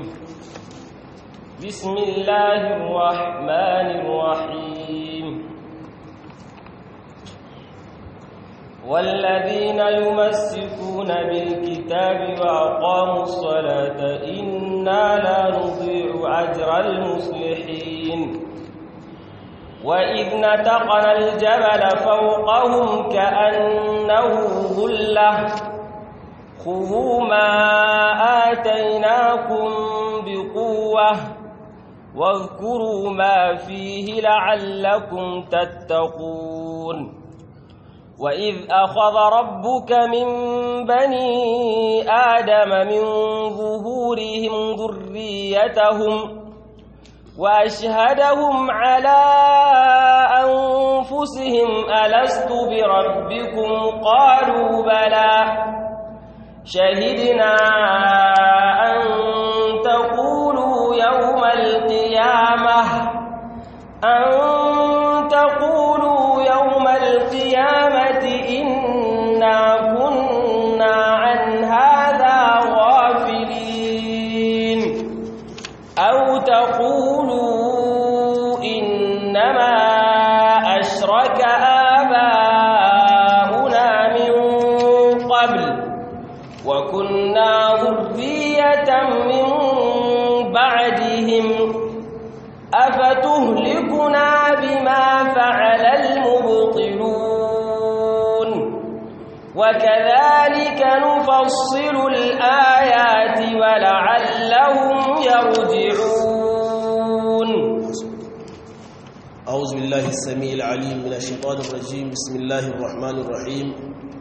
بسم الله الرحمن الرحيم والذين يمسكون بالكتاب وأقاموا الصلاة إنا لا نضيع أجر المصلحين وإذ نتقنا الجبل فوقهم كأنه ظلة خذوا ما آتيناكم بقوة واذكروا ما فيه لعلكم تتقون وإذ أخذ ربك من بني آدم من ظهورهم ذريتهم وأشهدهم على أنفسهم ألست بربكم قالوا بلى شهدنا أن تقولوا يوم القيامة أن تقولوا يوم القيامة إنا كنا عن هذا غافلين أو تقولوا إنما أشرك آباؤنا من قبل وكنا ذرية من بعدهم أفتهلكنا بما فعل المبطلون وكذلك نفصل الآيات ولعلهم يرجعون أعوذ بالله السميع العليم من الشيطان الرجيم بسم الله الرحمن الرحيم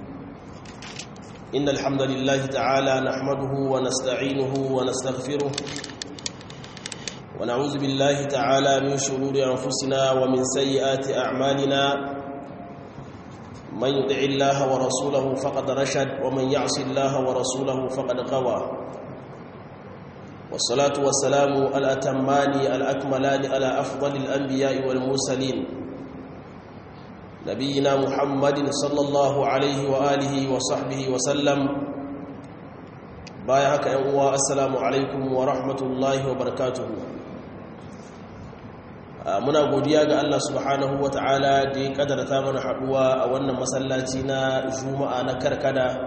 إن الحمد لله تعالى نحمده ونستعينه ونستغفره ونعوذ بالله تعالى من شرور أنفسنا ومن سيئات أعمالنا من يطع الله ورسوله فقد رشد ومن يعص الله ورسوله فقد غوى والصلاة والسلام الأتمان الأكملان على أفضل الأنبياء والمرسلين نبينا محمد صلى الله عليه وآله وصحبه وسلم بايعك أنواء السلام عليكم ورحمة الله وبركاته muna godiya ga Allah subhanahu wa ta'ala da ya kadarta mana haduwa a wannan masallaci na juma'a na karkada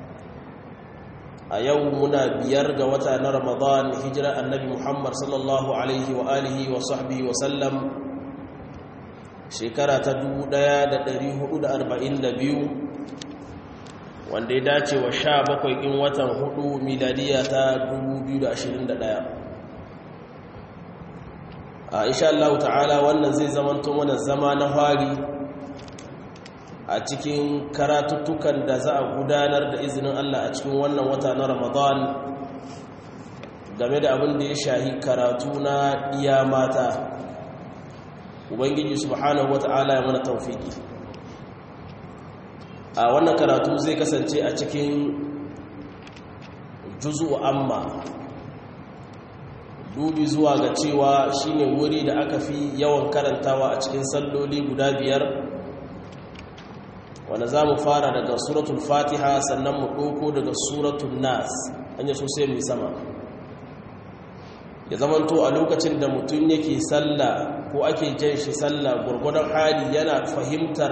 a yau muna biyar ga wata na ramadan hijira annabi muhammad sallallahu alaihi wa alihi wa sahbihi wa sallam shekara ta 1442 wanda ya dace wa sha bakwai in watan hudu miladiya ta 2021 a insha Allah ta'ala wannan zai zamanto mana zama na fari a cikin karatuttukan da za a gudanar da izinin Allah a cikin wannan wata na Ramadan game da abin da ya shahi karatu na iya mata ubangiji subhanahu wata'ala ya mana taufiki a wannan karatu zai kasance a cikin juzu amma dubi zuwa ga cewa shine wuri da aka fi yawan karantawa a cikin salloli guda biyar wanda za mu fara daga suratul fatiha sannan mu ɗauko daga suratul nas an yi sosai mai sama ya zamanto a lokacin da mutum yake sallah ko ake jan shi sallah gwargwadon hali yana fahimtar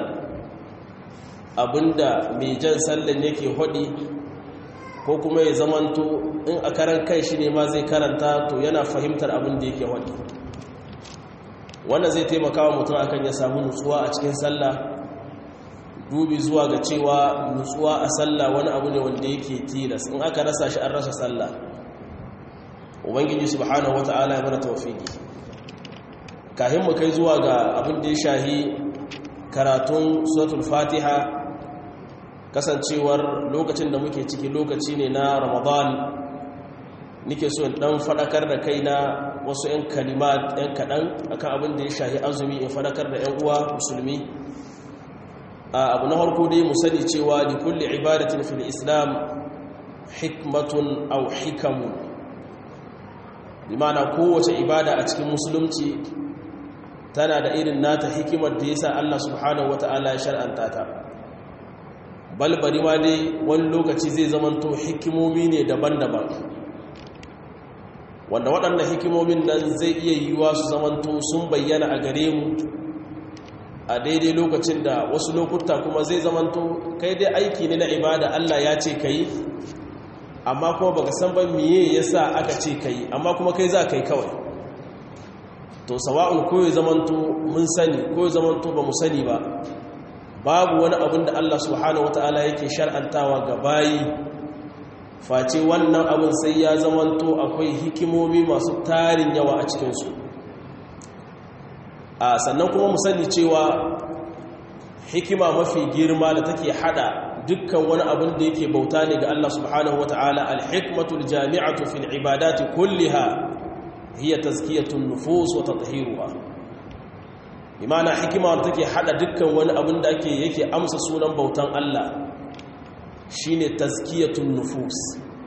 abinda mai jan sallan yake hudi ko kuma ya zamanto in a karan kai shi ne ma zai karanta to yana fahimtar abin da yake hudi wannan zai taimaka wa mutum akan ya samu nutsuwa a cikin sallah dubi zuwa ga cewa nutsuwa a sallah wani abu ne wanda yake tilas in aka rasa shi an rasa sallah ubangiji subhanahu wata'ala ya mana tawfiki kafin mu kai zuwa ga abin da ya shahi karatun suratul fatiha kasancewar lokacin da muke ciki lokaci ne na ramadan nike so in dan fadakar da kaina wasu 'yan kalimat 'yan kaɗan akan abin da ya shahi azumi in fadakar da 'yan uwa musulmi abu na harko dai mu sani cewa da kulle ibadatin fil islam hikmatun au hikamun bi mana kowace ibada a cikin musulunci tana da irin nata hikimar da yasa Allah subhanahu wata'ala ya shar'anta ta balbari ma dai wani lokaci zai zamanto hikimomi ne daban-daban wanda waɗannan hikimomin nan zai iya yiwuwa su zamanto sun bayyana a gare mu a daidai lokacin da wasu lokuta kuma zai zamanto kai dai aiki ne na ibada Allah ya ce ka yi amma kuma baka san ba miye yasa aka ce ka yi amma kuma kai za ka yi kawai to sawa'un ko ya zamanto mun sani ko ya zamanto ba mu sani ba babu wani abin da Allah subhanahu wata'ala yake shar'antawa ga bayi face wannan abin sai ya zamanto akwai hikimomi masu tarin yawa a cikinsu a sannan kuma mu sani cewa hikima mafi girma da take hada dukkan wani abin da yake bauta ne ga Allah subhanahu wata'ala al-hikmatul jami'atu fil ibadati kulliha hiya tazkiyatun nufus wa tathiruha imana hikima da take hada dukkan wani abin da ake yake amsa sunan bautan Allah shine tazkiyatun nufus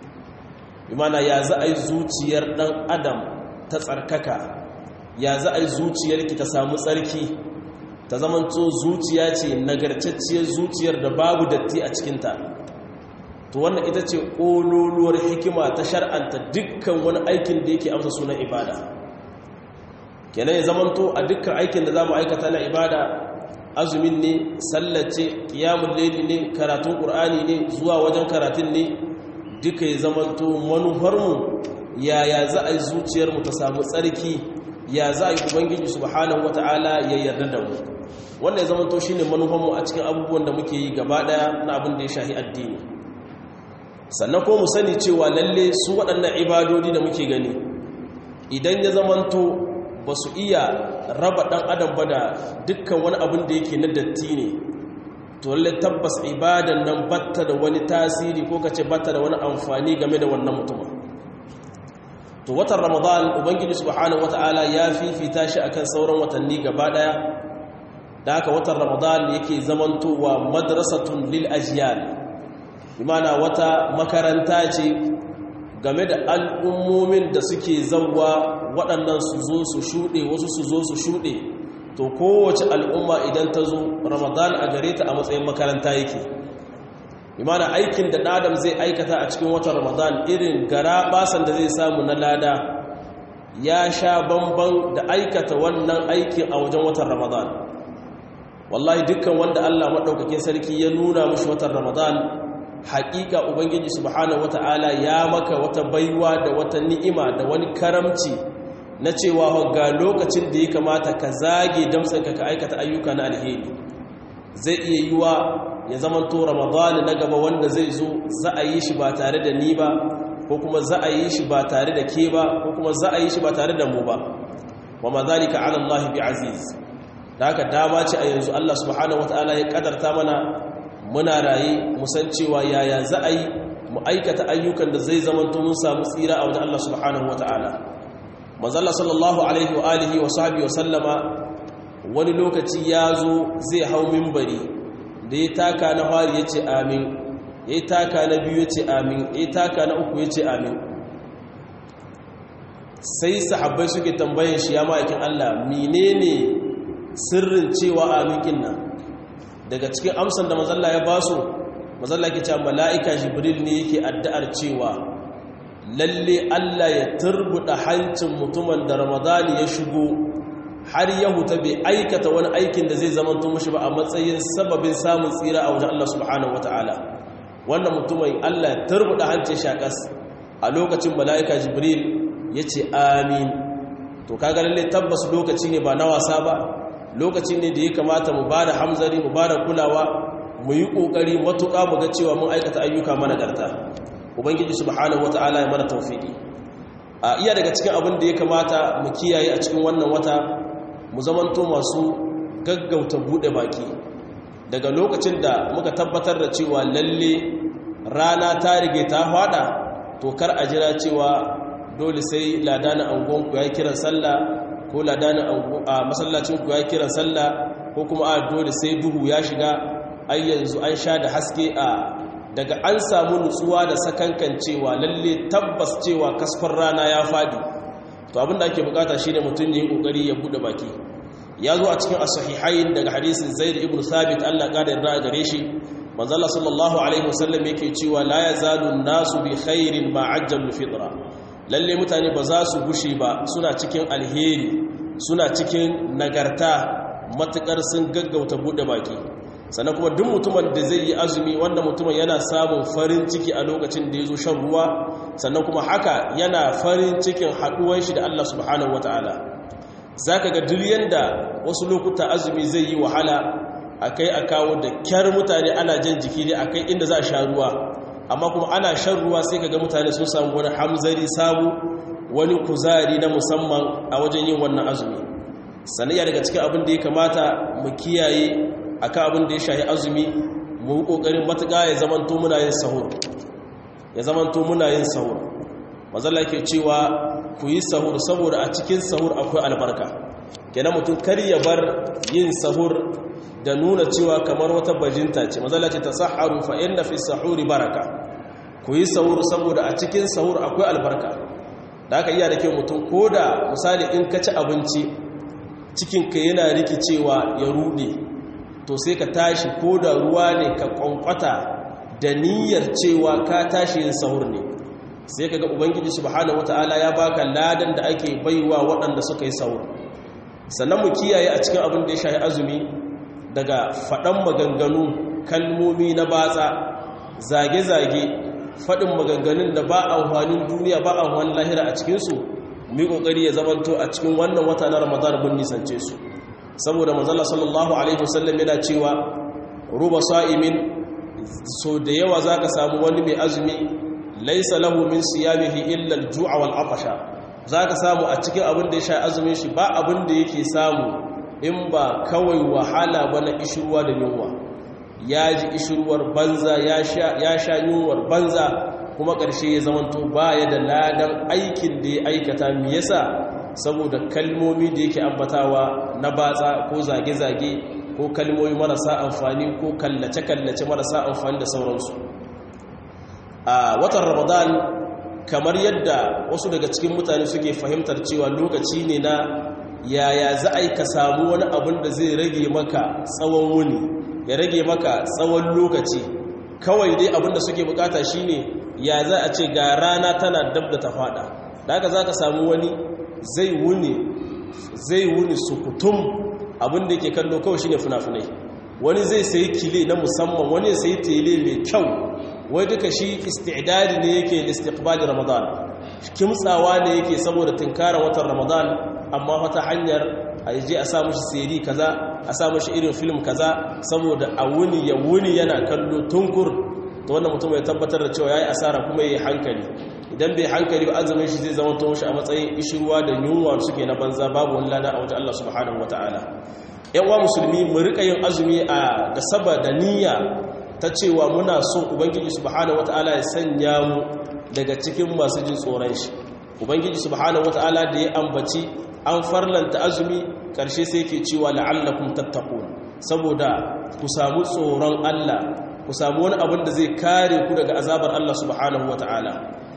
imana ya za a yi zuciyar dan adam ta tsarkaka ya za a yi zuciyarki ta samu tsarki ta zamanto zuciya ce nagarcacciyar zuciyar da babu datti a cikinta to wannan ita ce ƙololuwar hikima ta shar'anta dukkan wani aikin da yake amsa sunan ibada kenan ya zamanto a dukkan aikin da za mu aikata na ibada azumin ne sallace kiyamun laili ne karatun ƙur'ani ne zuwa wajen karatun ne duka ya zamanto manufarmu yaya za a yi zuciyarmu ta samu tsarki ya za a yi ubangiji subhanahu wata'ala ya yarda da mu wannan ya zamanto shine manufarmu a cikin abubuwan da muke yi gaba daya na abin da ya shahi addini sannan ko mu sani cewa lalle su waɗannan ibadodi da muke gani idan ya zamanto ba su iya raba ɗan adam ba da dukkan wani abin da yake na datti ne to lalle tabbas ibadan nan batta da wani tasiri ko kace batta da wani amfani game da wannan mutumin to watan ramadan ubangiji subhanahu wataala ya fifita shi akan sauran watanni gaba daya da haka watan ramadan yake zamantowa madrasatun lil ajyal imana wata makaranta ce game da al'ummomin da suke zauwa waɗannan su zo su shuɗe wasu su zo su shuɗe to kowace al'umma idan ta zo ramadan a gare ta a matsayin makaranta yake imana aikin da ɗadam zai aikata a cikin watan ramadan irin gara basan da zai samu na lada ya sha bamban da aikata wannan aikin a wajen watan ramadan wallahi dukkan wanda allah maɗaukakin sarki ya nuna mashi watan ramadan haƙiƙa ubangiji subhanahu wata'ala ya maka wata baiwa da wata ni'ima da wani karamci na cewa ga lokacin da ya kamata ka zage damtsanka ka aikata ayyuka na alheri zai iya yi wa ya zamanto ramadani na gaba wanda zai zo za a yi shi ba tare da ni ba ko kuma za a yi shi ba tare da ke ba ko kuma za a yi shi ba tare da mu ba wa ma zalika ala Allah bi aziz da haka dama ce a yanzu Allah subhanahu wataala ya kadarta mana muna raye mu san cewa yaya za a yi mu aikata ayyukan da zai zamanto mun samu tsira a wajen Allah subhanahu wataala manzo Allah sallallahu alaihi wa alihi wa sahbihi wa sallama wani lokaci ya zo zai hau minbari da ya taka na fari ya ce amin ya yi taka na biyu ya ce amin ya yi taka na uku ya ce amin sai sahabbai suke tambayin shi ya ma'aikin Allah menene sirrin cewa aminkin nan daga cikin amsan da mazalla ya basu mazalla ke cewa mala'ika jibril ne yake addu'ar cewa lalle Allah ya turbuda hancin mutumin da ramadani ya shigo har ya huta bai aikata wani aikin da zai zama mashi ba a matsayin sababin samun tsira a wajen Allah subhanahu wata'ala wannan mutumin Allah ya turbuda hancin shakas a lokacin mala'ika jibril ya ce amin to kaga lalle tabbas lokaci ne ba na wasa ba lokaci ne da ya kamata mu bada hamzari mu bada kulawa mu yi kokari matuƙa mu ga cewa mun aikata ayyuka mana garta ubangiji subhanahu wata'ala ya mana tawfiki a iya daga cikin abin da ya kamata mu kiyaye a cikin wannan wata mu zamanto masu gaggauta bude baki daga lokacin da muka tabbatar da cewa lalle rana ta rige ta fada to kar a jira cewa dole sai ladanin angonku ya kiran sallah ko ladanin a masallacinku ya kiran sallah ko kuma a dole sai duhu ya shiga ai yanzu an sha da haske a daga an samu nutsuwa da sakankan cewa lalle tabbas cewa kasfar rana ya fadi to abinda ake bukata shine mutum ya yi kokari ya bude baki ya zo a cikin as-sahihain daga hadisin Zaid ibn Thabit Allah ya yarda gare shi manzo Allah sallallahu alaihi wasallam yake cewa la yazalu nasu bi khairin ma ajjalu fitra lalle mutane ba za su gushe ba suna cikin alheri suna cikin nagarta matukar sun gaggauta bude baki sannan kuma duk mutumin da zai yi azumi wanda mutumin yana samun farin ciki a lokacin da ya zo shan ruwa sannan kuma haka yana farin cikin haɗuwan shi da Allah subhanahu wata'ala za ka ga duk yanda wasu lokuta azumi zai yi wahala a kai a kawo da kyar mutane ana jan jiki ne a kai inda za a sha ruwa amma kuma ana shan ruwa sai ka ga mutane sun samu wani hamzari sabu wani kuzari na musamman a wajen yin wannan azumi sanayya daga cikin abin da ya kamata mu kiyaye akan abin da ya shahi azumi mu yi kokarin matuƙa ya zamanto muna yin sahur ya zamanto muna yin sahur mazalla ke cewa ku yi sahur saboda a cikin sahur akwai albarka kenan mutum kar ya bar yin sahur da nuna cewa kamar wata bajinta ce mazalla ce tasahharu fa inna fi sahuri baraka ku yi sahur saboda a cikin sahur akwai albarka da aka iya da kyau mutum ko da misali in ka ci abinci cikinka yana rikicewa ya rude to sai ka tashi ko da ruwa ne ka kwankwata da niyyar cewa ka tashi yin sahur ne sai ka ga ubangiji subhanahu wataala ya baka ladan da ake baiwa waɗanda suka yi sahur sannan mu kiyaye a cikin abin da ya shahi azumi daga faɗan maganganu kalmomi na batsa zage-zage faɗin maganganun da ba amfanin duniya ba amfanin lahira a cikinsu mai ƙoƙari ya zamanto a cikin wannan wata na ramadan bin nisance su saboda manzala sallallahu alaihi wasallam yana cewa ruba sa'imin so da yawa za ka samu wani mai azumi laisa lahu min siyamihi illa al-ju'a wal atasha za ka samu a cikin abin da ya sha azumin shi ba abin da yake samu in ba kawai wahala ba na ishirwa da yunwa ya ji ishirwar banza ya sha yunwar banza kuma ƙarshe ya zamanto baya da ladan aikin da ya aikata me yasa saboda kalmomi da yake ambatawa na batsa ko zage-zage ko kalmomi marasa amfani ko kallace-kallace marasa amfani da sauransu a watan ramadan kamar yadda wasu daga cikin mutane suke fahimtar cewa lokaci ne na yaya za a yi ka samu wani abin da zai rage maka tsawon wuni ya rage maka tsawon lokaci kawai dai abin da suke bukata shine ya za a ce ga rana tana dab da ta fada da haka za ka samu wani zai wuni zai wuni sukutum abin da yake kallo kawai shine fina-finai wani zai sayi kile na musamman wani ya sayi tele mai kyau wai duka shi istidadi ne yake istiqbali ramadan kimtsawa ne yake saboda tunkarar watan ramadan amma wata hanyar a je a sa mushi seri kaza a sa mushi irin film kaza saboda a wuni ya wuni yana kallo tunkur to wannan mutum ya tabbatar da cewa yayi asara kuma yayi hankali idan bai hankali ba azumin shi zai zama to shi a matsayin ishirwa da yunwa suke na banza babu wani lada a wajen Allah subhanahu wataala yan wa musulmi mu rika yin azumi a da saba da niyya ta cewa muna so ubangiji subhanahu wataala ya sanya mu daga cikin masu jin tsoron shi ubangiji subhanahu wataala da ya ambaci an farlanta azumi karshe sai yake cewa la'allakum tattaqun saboda ku samu tsoron Allah ku samu wani abin da zai kare ku daga azabar Allah subhanahu wataala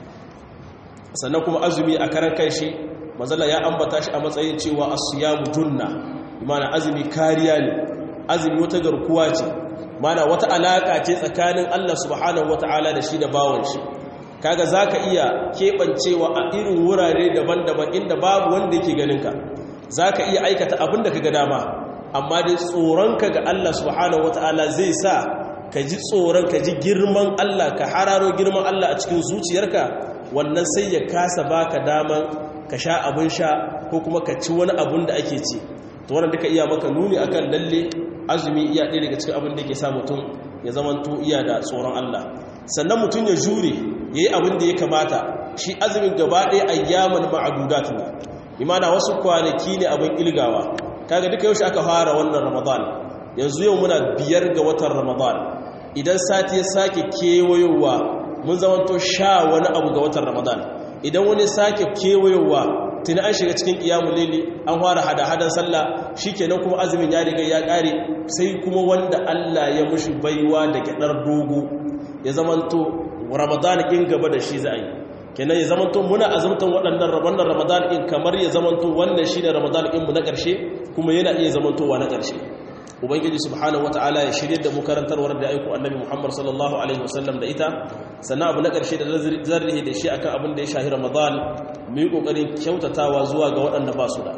sannan kuma azumi a karan kanshi mazalla ya ambata shi a matsayin cewa as-siyamu junna imana azumi kariya ne azumi wata garkuwa ce mana wata alaka ce tsakanin Allah subhanahu wataala da shi da bawon shi kaga zaka iya kebancewa a irin wurare daban-daban inda babu wanda yake ganin ka zaka iya aikata abin da kaga dama amma dai tsoronka ga Allah subhanahu wataala zai sa ka ji tsoron ka ji girman Allah ka hararo girman Allah a cikin zuciyarka wannan sai ya kasa baka daman ka sha abin sha ko kuma ka ci wani abin da ake ci to wannan duka iya maka nuni akan lalle azumi iya ɗaya daga cikin abin da ke sa mutum ya zamanto iya da tsoron Allah sannan mutum ya jure yayi abin da ya kamata shi azumin gaba ɗaya ayyaman ma'adudat ne imana wasu kwanaki ne abin ilgawa kaga duka yaushe aka fara wannan ramadan yanzu yau muna biyar ga watan ramadan idan sati ya sake kewayowa mun zamanto sha wani abu ga watan ramadan idan wani sake kewayowa tuni an shiga cikin ƙiyamun lili an fara hada-hadan sallah shikenan kuma azumin ya riga ya ƙare sai kuma wanda Allah ya mushi baiwa da gyaɗar dogo ya zamanto ramadan in gaba da shi za a yi kenan ya zamanto muna azumtan waɗannan wannan ramadan in kamar ya zamanto wannan shi ne ramadan in mu na ƙarshe kuma yana iya zamantowa na ƙarshe ubangiji subhanahu wataala ya shirye da mu karantarwar da aiko annabi muhammad sallallahu alaihi wasallam da ita sannan abu na ƙarshe da zarrihi da shi akan abin da ya shahi ramadan mu yi ƙoƙarin kyautatawa zuwa ga waɗanda ba su da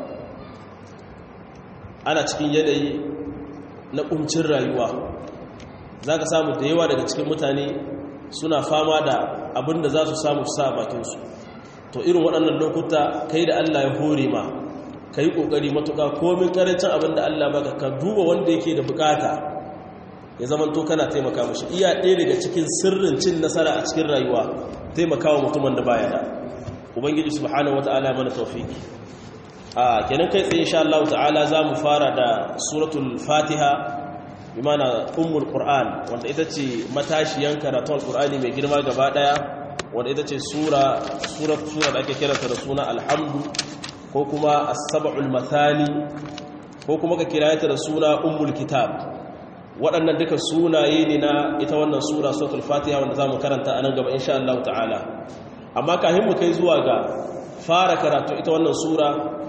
ana cikin yanayi na ƙuncin rayuwa za ka samu da yawa daga cikin mutane suna fama da abin da za su samu sa bakinsu to irin waɗannan lokuta kai da allah ya hore ma ka yi ƙoƙari matuƙa komin ƙarancin abin da allah baka ka duba wanda yake da bukata ya zama to kana taimaka mashi iya ɗaya daga cikin sirrin cin nasara a cikin rayuwa taimakawa mutumin da baya da ubangiji subhanahu wata'ala mana tawfiki a kenan kai tsaye insha Allah ta'ala za mu fara da suratul fatiha bi mana ummul qur'an wanda ita ce matashiyan karatun alqur'ani mai girma gaba daya wanda ita ce sura sura sura da ake kiranta da suna alhamdu ko kuma as-sab'ul mathani ko kuma ka kira ta da suna ummul kitab waɗannan duka sunaye ne na ita wannan sura suratul fatiha wanda za mu karanta a nan gaba insha Allah ta'ala amma kafin mu kai zuwa ga fara karatu ita wannan sura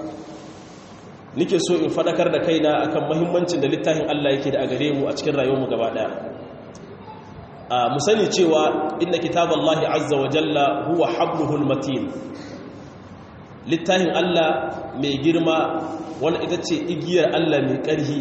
nike so in fadakar da kaina akan muhimmancin da littafin Allah yake da a gare mu a cikin rayuwarmu gaba daya a mu sani cewa inna kitaballahi azza wa jalla huwa habluhul matin littafin Allah mai girma wanda ita ce igiyar Allah mai ƙarfi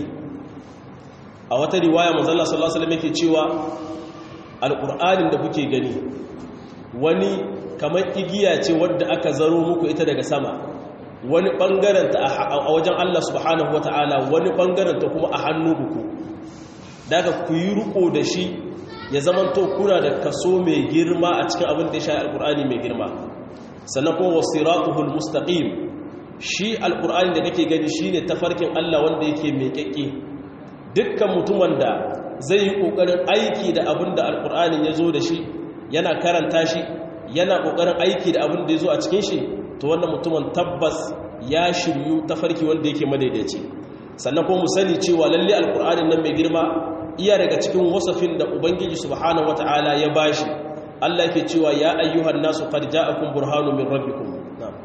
a wata riwaya manzala sallallahu alaihi wasallam yake cewa alqur'anin da kuke gani wani kamar igiya ce wadda aka zaro muku ita daga sama wani bangaren ta a wajen Allah subhanahu wataala wani bangaren ta kuma a hannu ku daga ku yi riko da shi ya zamanto kuna da kaso mai girma a cikin abin da ya shafi alqur'ani mai girma sannan kuma wasiratuhul mustaqim shi alqur'ani da kake gani shine tafarkin Allah wanda yake mai kyakke dukkan mutumin da zai yi ƙoƙarin aiki da abin da alƙur'anin ya zo da shi yana karanta shi yana ƙoƙarin aiki da abin da ya zo a cikin shi to wannan mutumin tabbas ya shiryu ta farki wanda yake madaidaici sannan kuma mu sani cewa lalle alƙur'anin nan mai girma iya daga cikin wasafin da ubangiji subhanahu wata'ala ya bashi Allah ke cewa ya ayyuhan nasu qad ja'akum burhanun min rabbikum na'am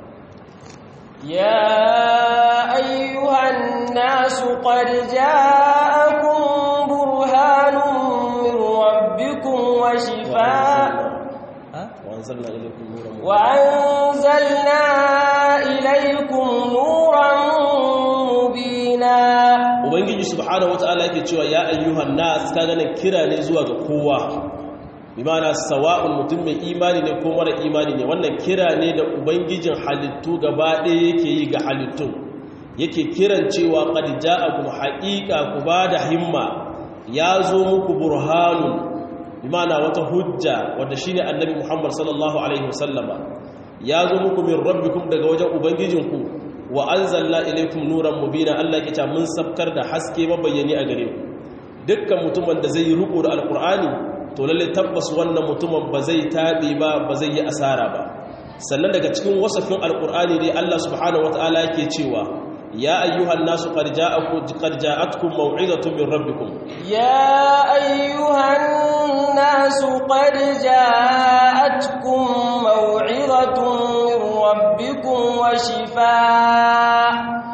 يا أيها الناس قد جاءكم برهان من ربكم وشفاء وأنزلنا إليكم نورا وأنزلنا إليكم نورا مبينا Ubangiji subhanahu wata'ala yake cewa ya ayyuhan nas ka ganin kira ne zuwa ga kowa bimana sawa'un mutum mai imani ne ko mara imani ne wannan kira ne da ubangijin halittu gaba ɗaya yake yi ga halittun yake kiran cewa qad ja'akum haqiqa ku bada himma ya zo muku burhanun bimana wata hujja wanda shine annabi Muhammad sallallahu alaihi wasallama ya zo muku min rabbikum daga wajen ubangijinku wa anzalna ilaykum nuran mubina Allah yake cewa mun sabkar da haske mabayyani a gare ku dukkan mutumin da zai yi riko da alqur'ani to lalle tabbas wannan mutumin ba zai taɓe ba ba zai yi asara ba sannan daga cikin wasafin alkur'ani ne Allah subhanahu wataala yake cewa ya ayyuhan nasu qad ja'akum qad ja'atkum maw'izatun min rabbikum يا أيها الناس قد جاءتكم موعظة من ربكم وشفاء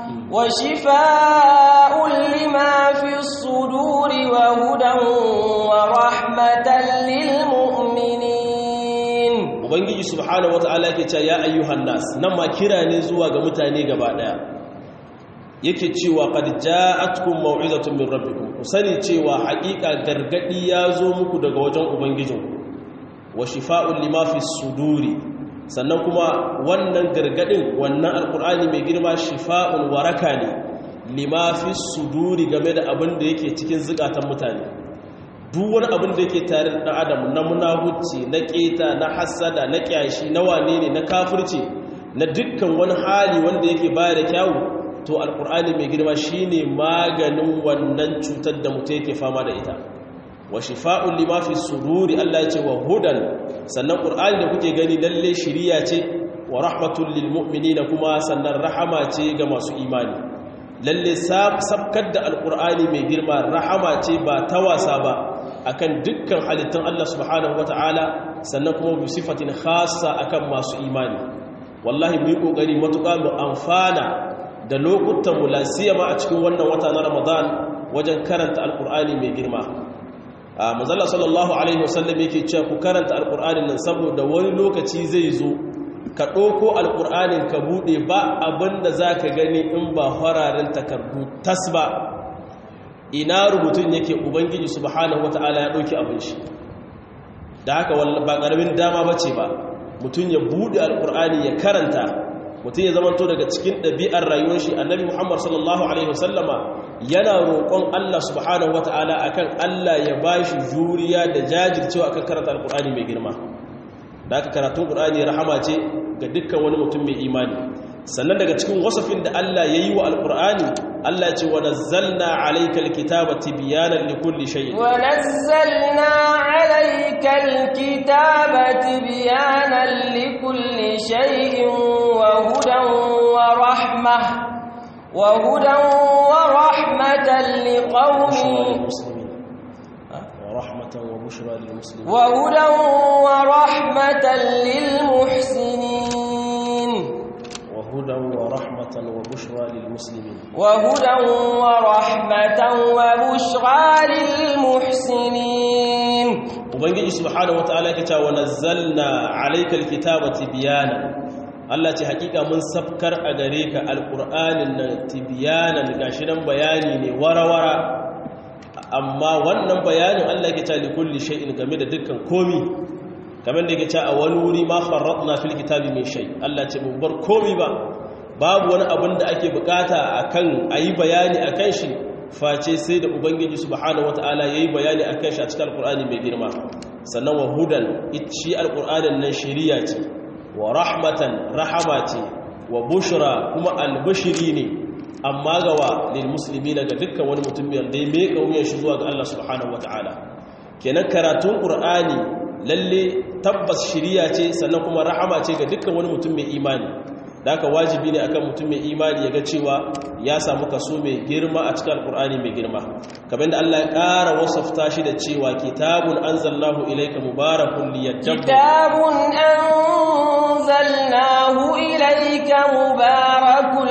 وشفاء لما في الصدور وهدى ورحمة للمؤمنين ubangiji subhanahu wataala yake cewa ya ayyuhan nas nan ma kira ne zuwa ga mutane gaba daya yake cewa qad ja'atkum maw'izatun min rabbikum ku sani cewa haƙiƙa gargadi ya zo muku daga wajen ubangijinku wa shifa'un lima fi suduri sannan kuma wannan gargadin wannan alkur'ani mai girma shifa'un waraka ne lima fi suduri game da abin da yake cikin zukatan mutane duk wani abin da yake tare da adam na munahuci na keta na hasada na kyashi na wane ne na kafirci na dukkan wani hali wanda yake baya da kyawu to alkur'ani mai girma shine maganin wannan cutar da mutum yake fama da ita wa shifa'un lima fi suduri Allah ya ce wa hudan sannan qur'ani da kuke gani lalle shiriya ce wa rahmatul lil mu'minina kuma sannan rahama ce ga masu imani lalle sabkar da alqur'ani mai girma rahama ce ba ta wasa ba akan dukkan halittun Allah subhanahu wataala sannan kuma bi sifatin khassa akan masu imani wallahi mu yi kokari matuƙa mu amfana da lokutan mu lasiyama a cikin wannan wata na Ramadan wajen karanta alqur'ani mai girma a manzala sallallahu alaihi wasallam yake cewa ku karanta alqur'anin nan saboda wani lokaci zai zo ka ɗauko alqur'anin ka bude ba abinda zaka gani in ba fararen takardu tas ba ina rubutun yake ubangiji subhanahu wataala ya dauki abin shi da haka ba karamin dama bace ba mutum ya bude alqur'ani ya karanta mutum ya zamanto daga cikin ɗabi'ar rayuwar shi annabi muhammad sallallahu alaihi wasallama yana roƙon allah subhanahu wata'ala akan allah ya ba shi juriya da jajircewa akan karanta alƙur'ani mai girma da aka karatun ƙur'ani rahama ce ga dukkan wani mutum mai imani sannan daga cikin wasafin da allah ya yi wa alƙur'ani allah ce wa nazzalna alayka alkitaba tibyanan likulli shay'in wa nazzalna alayka alkitaba tibyanan likulli shay'in وهدى ورحمة وهدى ورحمة لقوم ورحمة وبشرى للمسلمين وهدى ورحمة للمحسنين وهدى ورحمة وبشرى للمسلمين وهدى ورحمة وبشرى للمحسنين ubangiji subhanahu wataala yake cewa nazzalna alaykal kitaba tibyana Allah ce hakika mun safkar a gare ka alqur'anin nan tibyanan gashi nan bayani ne warawara amma wannan bayanin Allah yake cewa likulli shay'in game da dukkan komi kamar da yake cewa a wani wuri ma farratna fil kitabi min shay Allah ce mun bar komi ba babu wani abin da ake bukata akan ayi bayani akan shi face sai da ubangiji subhanahu wataala yayi bayani akan shi a cikin alqur'ani mai girma sannan wa hudan shi alqur'anin nan shari'a ce wa rahmatan rahama ce wa bushra kuma albashiri ne amma gawa lil muslimina ga dukkan wani mutum da ya mai kauyen shi zuwa ga Allah subhanahu wataala kenan karatun qur'ani lalle tabbas shari'a ce sannan kuma rahama ce ga dukkan wani mutum mai imani da haka wajibi ne akan mutum mai imani ya ga cewa ya samu kaso mai girma a cikin alkur'ani mai girma kamar da Allah ya ƙara wasafta shi da cewa kitabun anzalnahu ilayka mubarakun liyadabbaru kitabun anzalnahu ilayka mubarakun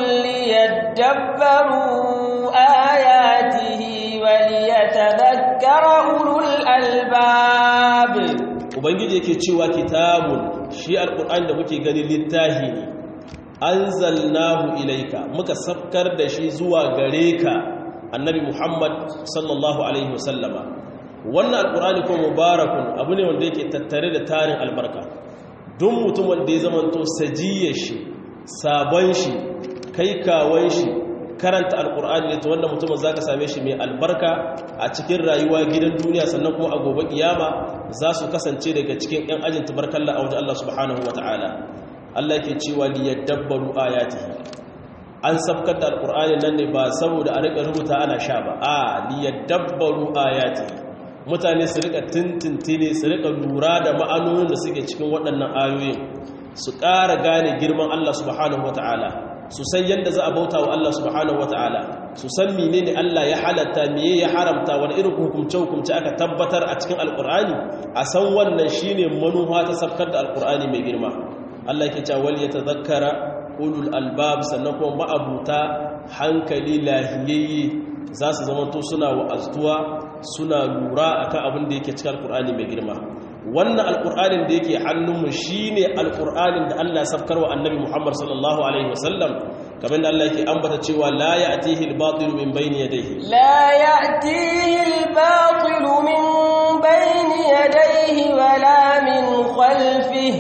liyadabbaru ayatihi wa liyatadhakkara ulul albab ubangiji yake cewa kitabun shi alkur'ani da muke gani littahi ne anzalnahu ilaika muka safkar da shi zuwa gare ka annabi Muhammad sallallahu alaihi wasallama wannan alqur'ani ko mubarakun abu ne wanda yake tattare da tarin albarka duk mutum wanda ya zamanto sajiyar shi sabon shi kai kawon shi karanta alqur'ani ne to wannan mutumin zaka same shi mai albarka a cikin rayuwa gidan duniya sannan kuma a gobe kiyama za su kasance daga cikin yan ajin tabarkalla a wajen Allah subhanahu wataala Allah ke cewa liyadabbaru ayatihi an sabkar da alqur'ani nan ne ba saboda a rika rubuta ana sha ba a liyadabbaru ayatihi mutane su rika tintintine su rika lura da ma'anonin da suke cikin waɗannan ayoyin su ƙara gane girman Allah subhanahu wataala su san yadda za a bauta wa Allah subhanahu wataala su san menene Allah ya halatta meye ya haramta wani irin hukumce hukumce aka tabbatar a cikin alqur'ani a san wannan shine manufa ta sabkar da alqur'ani mai girma Allah ke cewa wal yatadhakkara ulul albab sannan kuma ma'abuta hankali lahiyayye za su zama to suna wa'aztuwa suna lura akan abin da yake cikin alqur'ani mai girma wannan alqur'anin da yake hannunmu shine alqur'anin da Allah ya safkarwa annabi Muhammad sallallahu alaihi wasallam kamar da Allah yake ambata cewa la ya'tihi al-batil min bayni yadayhi la ya'tihi al-batil min bayni yadayhi wala min khalfihi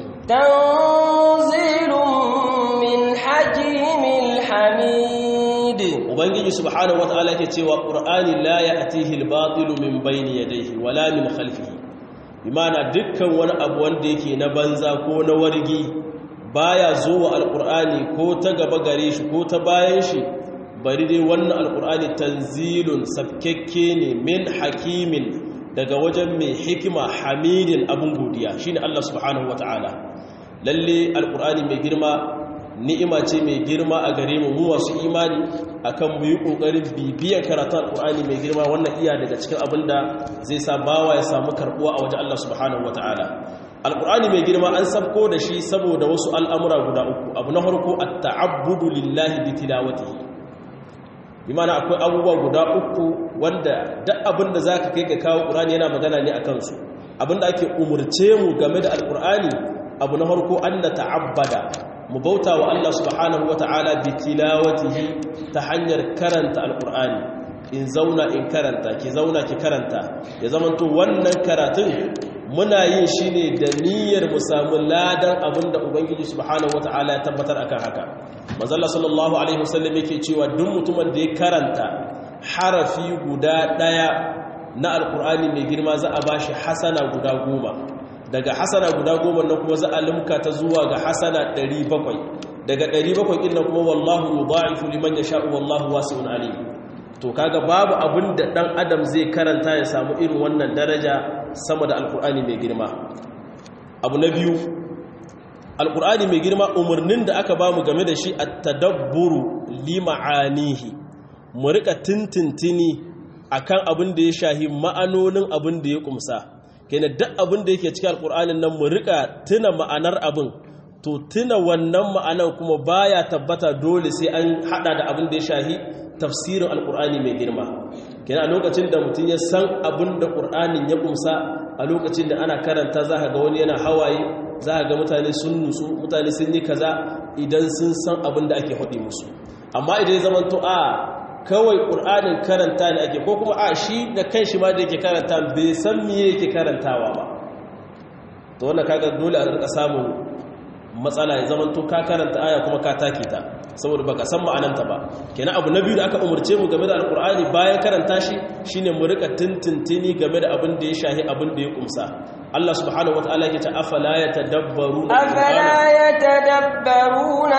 تنزيل من حكيم حميد ubangiji subhanahu wataala yake cewa qur'ani la ya'tihi al-batil min bayni yadayhi wala min khalfihi bimana dukkan wani abu wanda yake na banza ko na wargi baya zuwa alqur'ani ko ta gaba gare shi ko ta bayan shi bari dai wannan alqur'ani tanzilun sabkekke ne min hakimin daga wajen mai hikima hamidin abun godiya shine Allah subhanahu wataala lalle alkur'ani mai girma ni'ima ce mai girma a gare mu mu wasu imani akan mu yi kokarin bibiyar karatun alkur'ani mai girma wannan iya daga cikin abin da zai sa bawa ya samu karbuwa a wajen Allah subhanahu wataala alkur'ani mai girma an sabko da shi saboda wasu al'amura guda uku abu na farko at-ta'abbudu lillahi bi tilawatihi imana akwai abubuwa guda uku wanda duk abin da za ka kai ga kawo ƙur'ani yana magana ne a kansu abin da ake umurce mu game da alƙur'ani abu na harko an na ta'abbada mu bauta wa Allah subhanahu wa ta'ala bi tilawatihi ta hanyar karanta alƙur'ani in zauna in karanta ki zauna ki karanta ya zamanto wannan karatun muna yin shi ne da niyyar mu samu ladan abinda ubangiji subhanahu wataala ya tabbatar akan haka manzalla sallallahu alaihi wasallam yake cewa duk mutumin da ya karanta harafi guda daya na alkur'ani mai girma za a bashi hasana guda goma daga hasana guda goma nan kuma za a limka ta zuwa ga hasana 700 daga 700 din nan kuma wallahu yudha'ifu liman yasha'u wallahu wasi'un alim to kaga babu abin da dan adam zai karanta ya samu irin wannan daraja sama da alkur'ani mai girma abu na biyu alkur'ani mai girma umarnin da aka bamu game da shi at-tadabburu li ma'anihi mu rika tintintini akan abin da ya shahi ma'anonin abin da ya kumsa kenan duk abin da yake cikin alkur'anin nan mu rika tuna ma'anar abin to tuna wannan ma'anar kuma baya tabbata dole sai an hada da abin da ya shahi tafsirin alkur'ani mai girma kenan a lokacin da mutum ya san abin da ƙur'anin ya kumsa a lokacin da ana karanta za ga wani yana hawaye za ga mutane sun nutsu mutane sun yi kaza idan sun san abin da ake haɗe musu amma idan ya zamanto a kawai ƙur'anin karanta ne ake ko kuma a shi da kan shi ma da yake karanta bai san miye yake karantawa ba to wannan kaga dole a rika samun matsala ya zamanto ka karanta aya kuma ka take ta saboda baka san ma'ananta ba kenan abu na biyu da aka umurce mu game da alkur'ani bayan karanta shi shine mu rika tintintini game da abin da ya shahi abin da ya kumsa Allah subhanahu wataala yake ta afala yatadabbaruna afala yatadabbaruna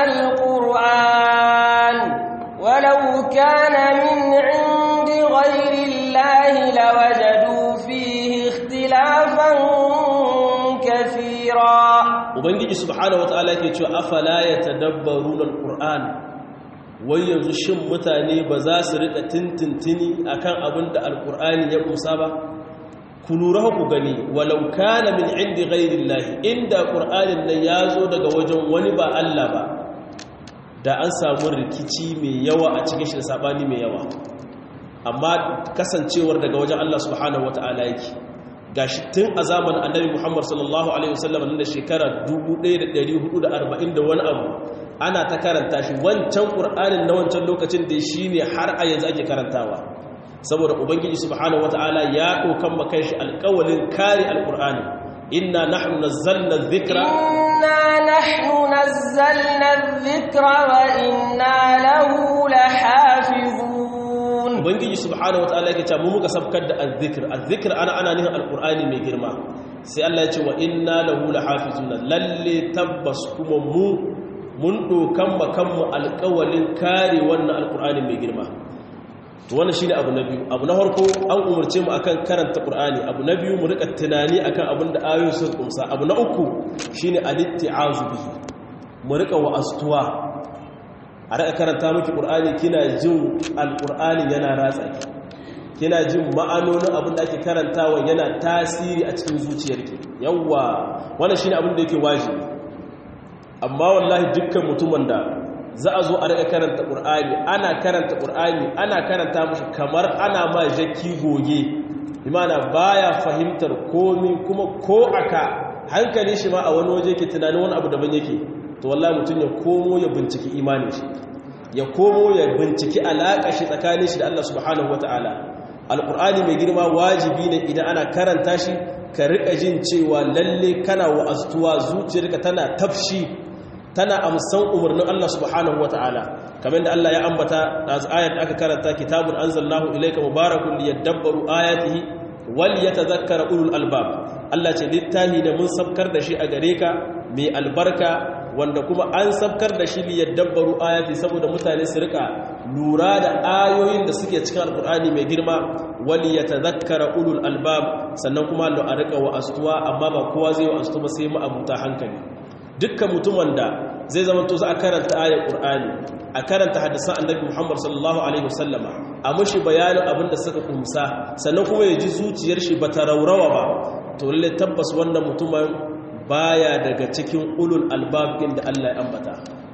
alquran walau kana min indi ghayri allahi lawajadu fihi ikhtilafan kathira ubangiji subhanahu wataala yake cewa afala yatadabbaruna alquran wai yanzu shin mutane ba za su rika tintintini akan abin da alqur'ani ya kusa ba ku lura ku gani walau kana min indi ghayrillahi inda qur'anin nan yazo daga wajen wani ba Allah ba da an samu rikici mai yawa a cikin shi da sabani mai yawa amma kasancewar daga wajen Allah subhanahu wataala yake gashi tun a zamanin annabi Muhammad sallallahu alaihi wasallam da shekara 1440 da wani abu ana ta karanta shi wancan qur'anin na wancan lokacin da shine har a yanzu ake karantawa saboda ubangiji subhanahu wataala ya dokan makan shi alƙawalin kare alqur'ani inna nahnu nazzalna dhikra inna nahnu nazzalna dhikra wa inna lahu lahafizun ubangiji subhanahu wataala yake cewa mu muka sabkar da azzikr azzikr ana ana nihin alqur'ani mai girma sai Allah ya ce wa inna lahu lahafizuna lalle tabbas kuma mu mun dokan makanmu alƙawalin kare wannan alqur'ani mai girma to wannan shine abu na biyu abu na farko an umarce mu akan karanta qur'ani abu na biyu mu rika tunani akan abin da ayoyin sun kumsa abu na uku shine alitti'azu bihi mu rika wa'astuwa a raka karanta miki ƙur'ani kina jin alƙur'ani yana ratsa ki kina jin ma'anonin abin da ake karantawa yana tasiri a cikin zuciyarki yawwa wannan shine abin da yake wajibi amma wallahi dukkan mutumin da za a zo a raka karanta ƙur'ani ana karanta ƙur'ani ana karanta mashi kamar ana ma jaki goge imana baya fahimtar komi kuma ko aka hankali shi ma a wani waje ke tunanin wani abu daban yake to wallahi mutum ya komo ya binciki imanin shi ya komo ya binciki alaƙa shi tsakanin shi da Allah subhanahu wata'ala alƙur'ani mai girma wajibi ne idan ana karanta shi ka riƙa jin cewa lalle kana wa'aztuwa zuciyarka tana tafshi tana amsan umarnin Allah subhanahu wata'ala kamar da Allah ya ambata da ayat aka karanta kitabun anzalnahu ilayka mubarakun liyadabbaru ayatihi wal yatadhakkara ulul albab Allah ce littahi da mun sabkar da shi a gare ka mai albarka wanda kuma an sabkar da shi liyar dabbaru ayati saboda mutane su rika lura da ayoyin da suke cikin alkur'ani mai girma wali ya tazakkara ulul albab sannan kuma lo a rika wa'astuwa amma ba kowa zai wa'astu ba sai ma'abuta hankali dukkan mutumin da zai zama to za a karanta ayar qur'ani a karanta hadisan annabi muhammad sallallahu alaihi wasallama a mushi bayanin abin da suka kumsa sannan kuma ya ji zuciyar shi ba ta raurawa ba to lalle tabbas wannan mutumin baya daga cikin ulul albabin da Allah ya ambata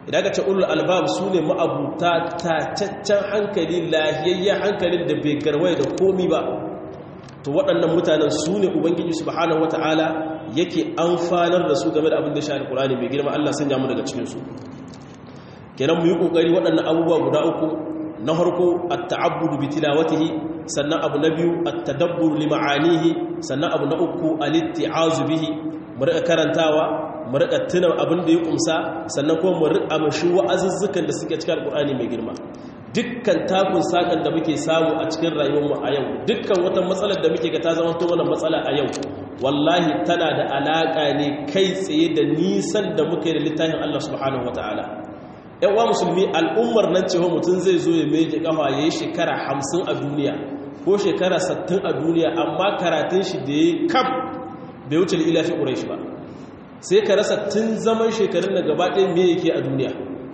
idan ka ce ulul albab su ne ma'abuta tacaccen hankali lahiyayyen hankalin da bai garwaye da komi ba to waɗannan mutanen su ne ubangiji subhanahu wata'ala yake amfanar da su game da abin da shi alkurani mai girma Allah sanya mu daga cikinsu kenan mu yi ƙoƙari waɗannan abubuwa guda uku na harko at-ta'abbudu bi tilawatihi sannan abu na biyu at-tadabbur li ma'anihi sannan abu na uku al-itti'azu bihi mu rika karantawa mu rika tuna abin da ya kumsa sannan kuma mu rika mashi wa'azuzzukan da suke cikin alkurani mai girma dukkan takun sakan da muke samu a cikin rayuwarmu a yau dukkan wata matsalar da muke ga ta zama wannan matsala a yau wallahi tana da alaka ne kai tsaye da nisan da muke da littafin Allah subhanahu wataala yan uwa musulmi al'ummar nan cewa mutum zai zo ya meje kafa ya yi shekara hamsin a duniya ko shekara sattin a duniya amma karatun shi da ya kam bai wuce ila fi ƙurai shi ba sai ka rasa tun zaman shekarun da gaba ɗaya me yake a duniya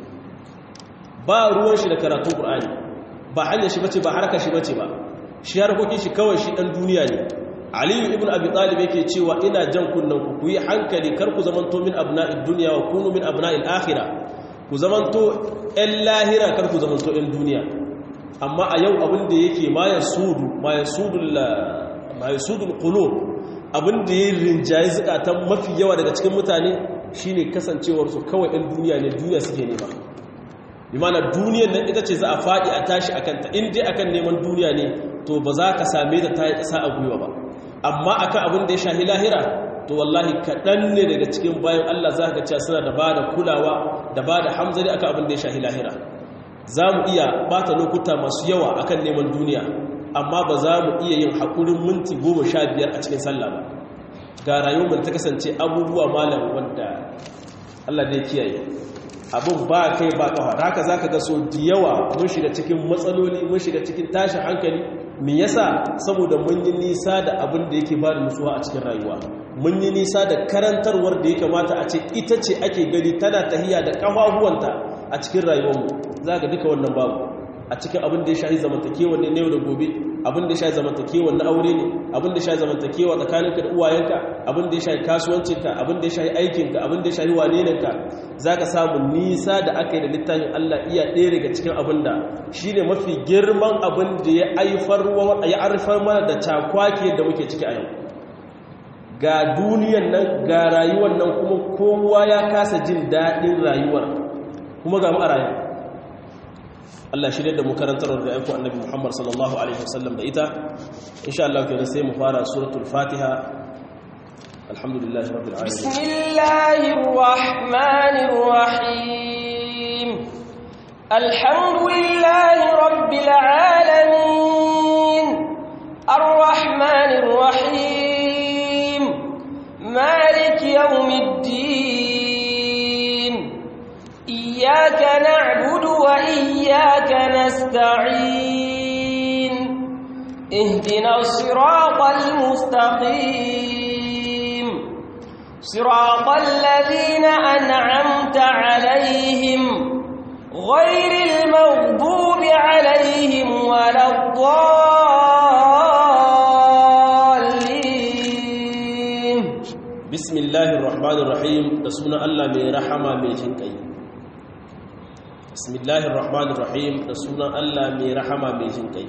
ba ruwan shi da karatun ƙur'ani ba hanyar shi bace ba harkar shi bace ba shi harkokin shi kawai shi ɗan duniya ne aliyu ibn abi talib yake cewa ina jan kunnen ku ku yi hankali kar ku zamanto min abna'id dunya wa kunu min abna'il akhirah ku zamanto ƴan lahira kar ku zamanto ƴan duniya amma a yau abin da yake ma yasudu ma yasudul ma yasudul qulub abin da ya rinjaye zukatan mafi yawa daga cikin mutane shine kasancewar su kawai ɗan duniya ne duniya suke nema imana duniyar nan ita ce za a faɗi a tashi a kanta in dai akan neman duniya ne to ba za ka same ta ta yi ƙasa a gwiwa ba amma akan abin da ya shahi lahira to wallahi kaɗan ne daga cikin bayan Allah za ka cewa suna da ba da kulawa da ba da hamzari akan abin da ya shahi lahira za mu iya bata lokuta masu yawa akan neman duniya amma ba za mu iya yin haƙurin minti goma sha biyar a cikin sallah ba ga rayuwar ta kasance abubuwa malam wanda Allah ne kiyaye abin ba kai ba kafa haka za ka ga so da yawa mun shiga cikin matsaloli mun shiga cikin tashin hankali me yasa saboda mun yi nisa da abin da yake ba da nutsuwa a cikin rayuwa mun yi nisa da karantarwar da ya kamata a ce ita ce ake gani tana tahiya da kafafuwanta a cikin rayuwarmu za ka duka wannan babu a cikin abin da ya shahi zamantakewa ne yau da gobe abin da ya shahi zamantakewa na aure ne abin da ya shahi zamantakewa tsakaninka da uwayenka abin da ya shahi kasuwancinka abin da ya shahi aikinka abin da ya shahi wanenanka za ka samu nisa da aka yi da littafin Allah iya ɗaya daga cikin abin da shi ne mafi girman abin da ya haifar mana da cakwake da muke ciki a yau ga duniyan nan ga rayuwar nan kuma kowa ya kasa jin daɗin rayuwar kuma ga mu a rayuwa Allah shirye da mu karantar da aiko annabi Muhammad sallallahu alaihi wasallam da ita insha Allah kenan sai mu fara suratul Fatiha alhamdulillahi rabbil alamin bismillahir rahmanir rahim alhamdulillahi rabbil alamin arrahmanir rahim maliki yawmiddin iyyaka na'budu wa iyyaka nasta'in اهدنا الصراط المستقيم صراط الذين أنعمت عليهم غير المغضوب عليهم ولا الضالين بسم الله الرحمن الرحيم رسولنا الله من رحمة من جنكي بسم الله الرحمن الرحيم رسولنا الله من رحمة من جنكي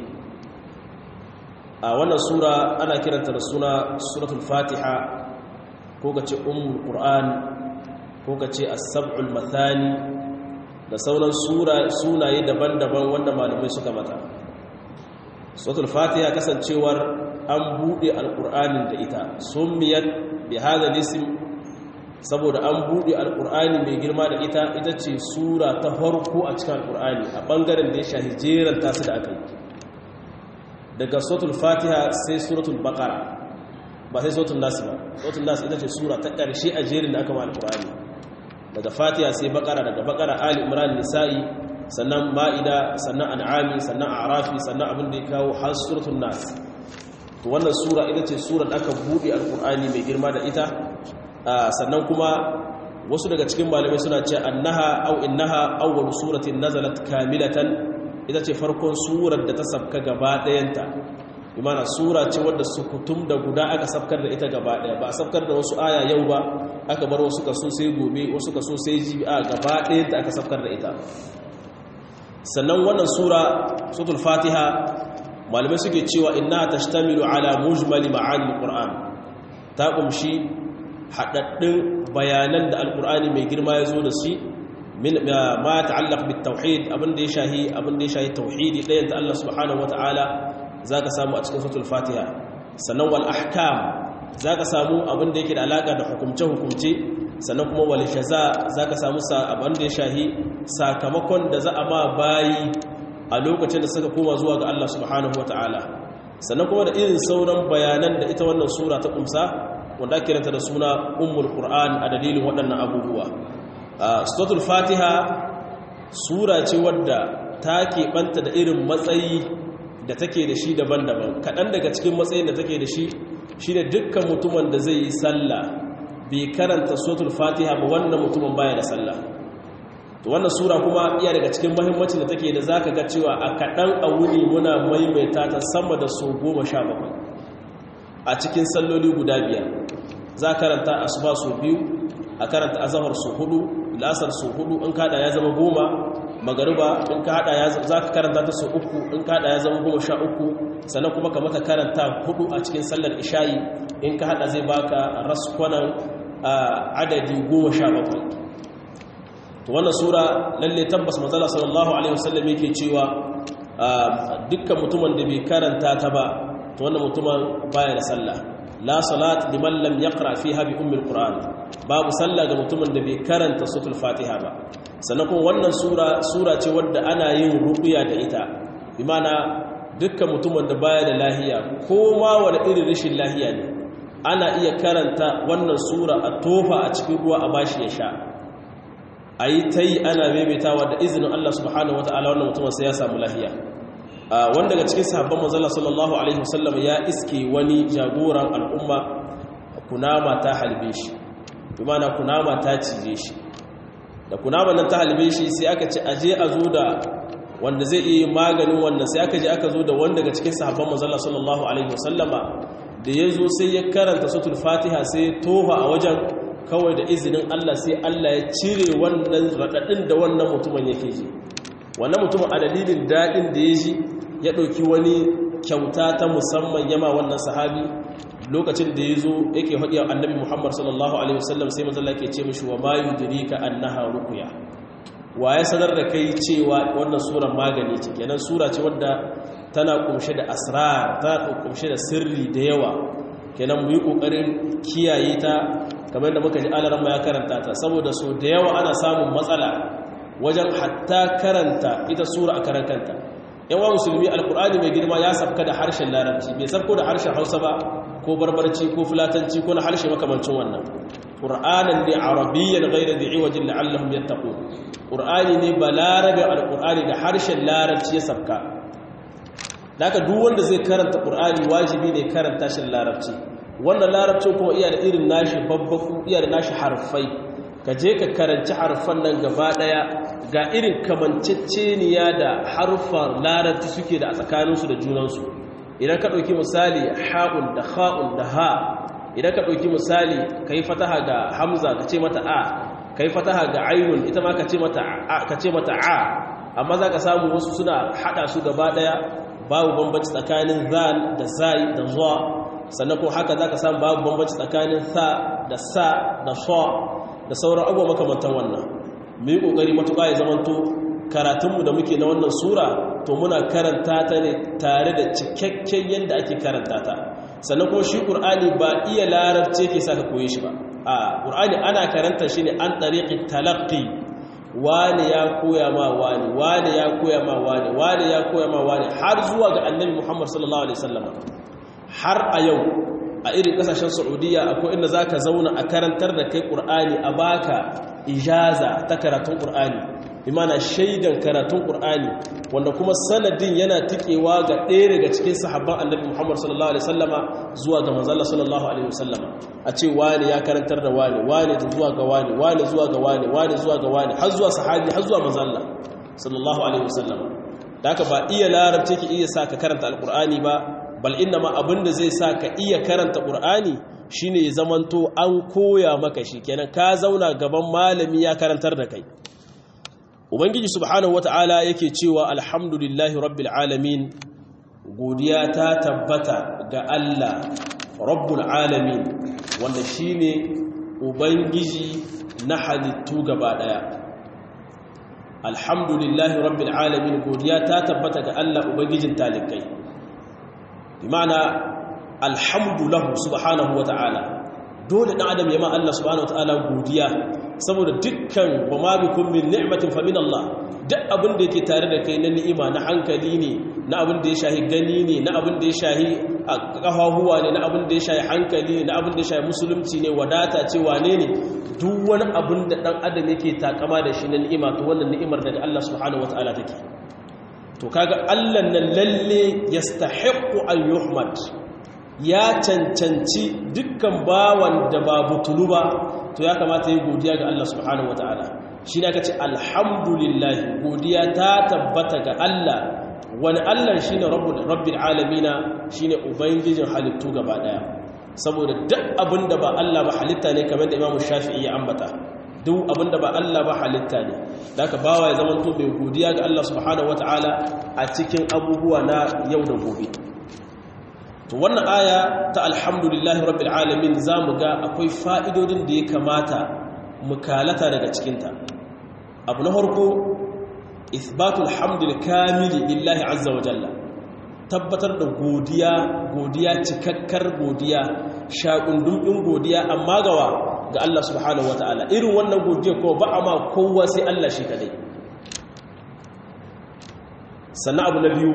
a wannan sura ana kiranta da suna suratul fatiha ko ka ce ummul qur'an ko ka ce as-sab'ul mathani da sauran sura sunaye daban-daban wanda malamai suka mata suratul fatiha kasancewar an bude alqur'anin da ita summiyat bi hadha al-ism saboda an bude alqur'ani mai girma da ita ita ce sura ta farko a cikin alqur'ani a bangaren da ya shahi jeran tasu da aka yi daga suratul fatiha sai suratul baqara ba sai suratul nas ba suratul nas ita ce sura ta ƙarshe a jerin da aka ma alqur'ani daga fatiha sai baqara daga baqara ali imran nisa'i sannan ma'ida sannan an'ami sannan a'rafi sannan abin da ya kawo har suratul nas to wannan sura ita ce sura da aka bude alqur'ani mai girma da ita sannan kuma wasu daga cikin malamai suna cewa annaha aw innaha awwal suratin nazalat kamilatan ita ce farkon surar da ta sabka gaba ɗayanta imana sura ce wadda sukutum da guda aka safkar da ita gaba daya ba a safkar da wasu aya yau ba aka bar wasu kaso sai gobe wasu kaso sai jibi a gaba daya da aka safkar da ita sannan wannan sura suratul fatiha malamai suke cewa inna tashtamilu ala mujmali ma'ani alquran ta kumshi hadaddin bayanan da alqur'ani mai girma ya zo da shi min ma ta'allaq bit tauhid abinda ya shahi abinda ya shahi tauhidi dayan da Allah subhanahu wataala zaka samu a cikin suratul fatiha sannan wal ahkam zaka samu abinda yake da alaka da hukumce hukumce sannan kuma wal jaza zaka samu abinda ya shahi sakamakon da za a ma bayi a lokacin da suka koma zuwa ga Allah subhanahu wataala sannan kuma da irin sauran bayanan da ita wannan sura ta kumsa wanda ake kiranta da suna ummul qur'an a dalilin waɗannan abubuwa suratul fatiha sura ce wadda ta keɓanta da irin matsayi da take da shi daban-daban kaɗan daga cikin matsayin da take da shi shi ne dukkan mutumin da zai yi sallah bai karanta suratul fatiha ba wannan mutumin baya da sallah to wannan sura kuma iya daga cikin mahimmancin da take da zaka ga cewa a kaɗan a wuni muna maimaita ta sama da so goma sha bakwai a cikin salloli guda biyar za karanta asuba so biyu a karanta azahar so hudu lasar so hudu in kada ya zama goma magariba in ka hada ya za ka karanta ta so uku in ka hada ya zama goma sha uku sannan kuma ka mata karanta hudu a cikin sallar isha'i in ka hada zai baka raskwanan adadi goma sha bakwai to wannan sura lalle tabbas manzala sallallahu alaihi wasallam yake cewa dukkan mutumin da bai karanta ta ba to wannan mutumin baya da sallah la salat liman lam yaqra fiha bi ummil qur'an babu sallah ga mutumin da bai karanta suratul fatiha ba sannan kuma wannan sura sura ce wadda ana yin ruqya da ita bi mana dukkan mutumin da baya da lahiya ko ma wani irin rashin lahiya ne ana iya karanta wannan sura a tofa a cikin ruwa a bashi ya sha ayi tayi ana maimaitawa da izinin Allah subhanahu wataala wannan mutumin sai ya samu lahiya wanda daga cikin sahabban manzala sallallahu alaihi wasallam ya iske wani jagoran al'umma kunama ta halbe shi bimana kunama ta cije shi da kunama nan ta halbe shi sai aka ce aje a zo da wanda zai iya maganin wannan sai aka je aka zo da wanda daga cikin sahabban manzala sallallahu alaihi wasallama da ya zo sai ya karanta suratul fatiha sai ya tofa a wajen kawai da izinin Allah sai Allah ya cire wannan radadin da wannan mutumin yake ji wannan mutumin a dalilin daɗin da ya ji ya ɗauki wani kyauta ta musamman yama wannan sahabi lokacin da ya zo yake haɗi annabi muhammad sallallahu alaihi wasallam sai mazalla ke ce mashi wa mayu dirika annaha rukuya wa ya sanar da kai cewa wannan surar magani ce kenan sura ce wadda tana kumshe da asrar tana kumshe da sirri da yawa kenan mu yi ƙoƙarin kiyaye ta kamar da muka ji alaran ya karanta ta saboda so da yawa ana samun matsala wajen hatta karanta ita sura a karan kanta yawan musulmi alkur'ani mai girma ya sabka da harshen larabci bai sabko da harshen hausa ba ko barbarci ko fulatanci ko na harshe makamancin wannan ƙur'anin ne arabiyyan gaira da iwajin la'allahum yattaqun ƙur'ani ne ba larabe alkur'ani da harshen larabci ya sabka daga duk wanda zai karanta ƙur'ani wajibi ne karanta shi larabci wannan larabcin kuma iya da irin nashi babbaku iya da nashi harfai ka je ka karanci harfan nan gaba daya ga irin kamanceceniya da harfan larabci suke da a tsakaninsu da junansu idan ka ɗauki misali ha'un da ha'un da ha idan ka ɗauki misali ka yi fataha ga hamza ka ce mata a ka yi fataha ga ainun ita ma ka ce mata a amma za ka samu wasu suna haɗa su gaba daya babu bambanci tsakanin zal da zai da zuwa sannan kuma haka za ka samu babu bambanci tsakanin sa da sa da so da sauran abubuwa makamantan wannan mu yi ƙoƙari matuƙa ya zamanto karatunmu da muke na wannan sura to muna karanta ta ne tare da cikakken yadda ake karanta ta sannan kuma shi ƙur'ani ba iya larabce ke sa ka koye shi ba a ƙur'ani ana karanta shi ne an ɗariƙi talaƙi wani ya koya ma wani wani ya koya ma wani wani ya koya ma wani har zuwa ga annabi muhammad sallallahu alaihi wasallam har a yau a irin kasashen saudiya akwai inda za ka zauna a karantar da kai ƙur'ani a baka ijaza ta karatun ƙur'ani imana shaidan karatun ƙur'ani wanda kuma sanadin yana tikewa ga ɗaya daga cikin sahabban annabi muhammad sallallahu alaihi wasallama zuwa ga manzala sallallahu alaihi wasallama a ce wani ya karantar da wani wani zuwa ga wani wani zuwa ga wani wani zuwa ga wani har zuwa sahabi har zuwa manzala sallallahu alaihi wasallama da haka ba iya larabci ke iya sa ka karanta alƙur'ani ba bal inna ma abinda zai sa ka iya karanta qur'ani shine ya zamanto an koya maka shi kenan ka zauna gaban malami ya karantar da kai ubangiji subhanahu wata'ala yake cewa alhamdulillahi rabbil alamin godiya ta tabbata ga Allah rabbul alamin wanda shine ubangiji na halittu gaba daya alhamdulillahi rabbil alamin godiya ta tabbata ga Allah ubangijin talikai bi ma'ana alhamdu lahu subhanahu wata'ala dole dan adam ya ma Allah subhanahu wata'ala godiya saboda dukkan wa ma bikum min ni'matin fa min Allah duk abin da yake tare da kai na ni'ima na hankali ne na abin da ya shahi gani ne na abin da ya shahi kafahuwa ne na abin da ya shahi hankali ne na abin da ya shahi musulunci ne wadata ce wane ne duk wani abin da dan adam yake takama da shi na ni'ima to wannan ni'imar daga Allah subhanahu wata'ala take to kaga Allah nan lalle yastahiqqu an yuhmad ya cancanci dukkan bawan da ba butulu ba to ya kamata yi godiya ga Allah subhanahu wataala shi ne aka ce alhamdulillah godiya ta tabbata ga Allah wani Allah shine rabbul rabbil alamin shine ubangijin halittu gaba daya saboda duk abinda ba Allah ba halitta ne kamar da Imam Shafi'i ya ambata duk abinda ba Allah ba halitta ne daga bawa ya zamanto bai godiya ga Allah subhanahu wataala a cikin abubuwa na yau da gobe to wannan aya ta alhamdulillahi rabbil alamin zamu ga akwai fa'idodin da ya kamata mukalata daga cikinta abu na farko isbatul hamdul kamili lillahi azza wa jalla tabbatar da godiya godiya cikakkar godiya shakundun din godiya amma gawa ga Allah subhanahu wataala irin wannan godiya ko ba a ma kowa sai Allah shi kadai sannan abu na biyu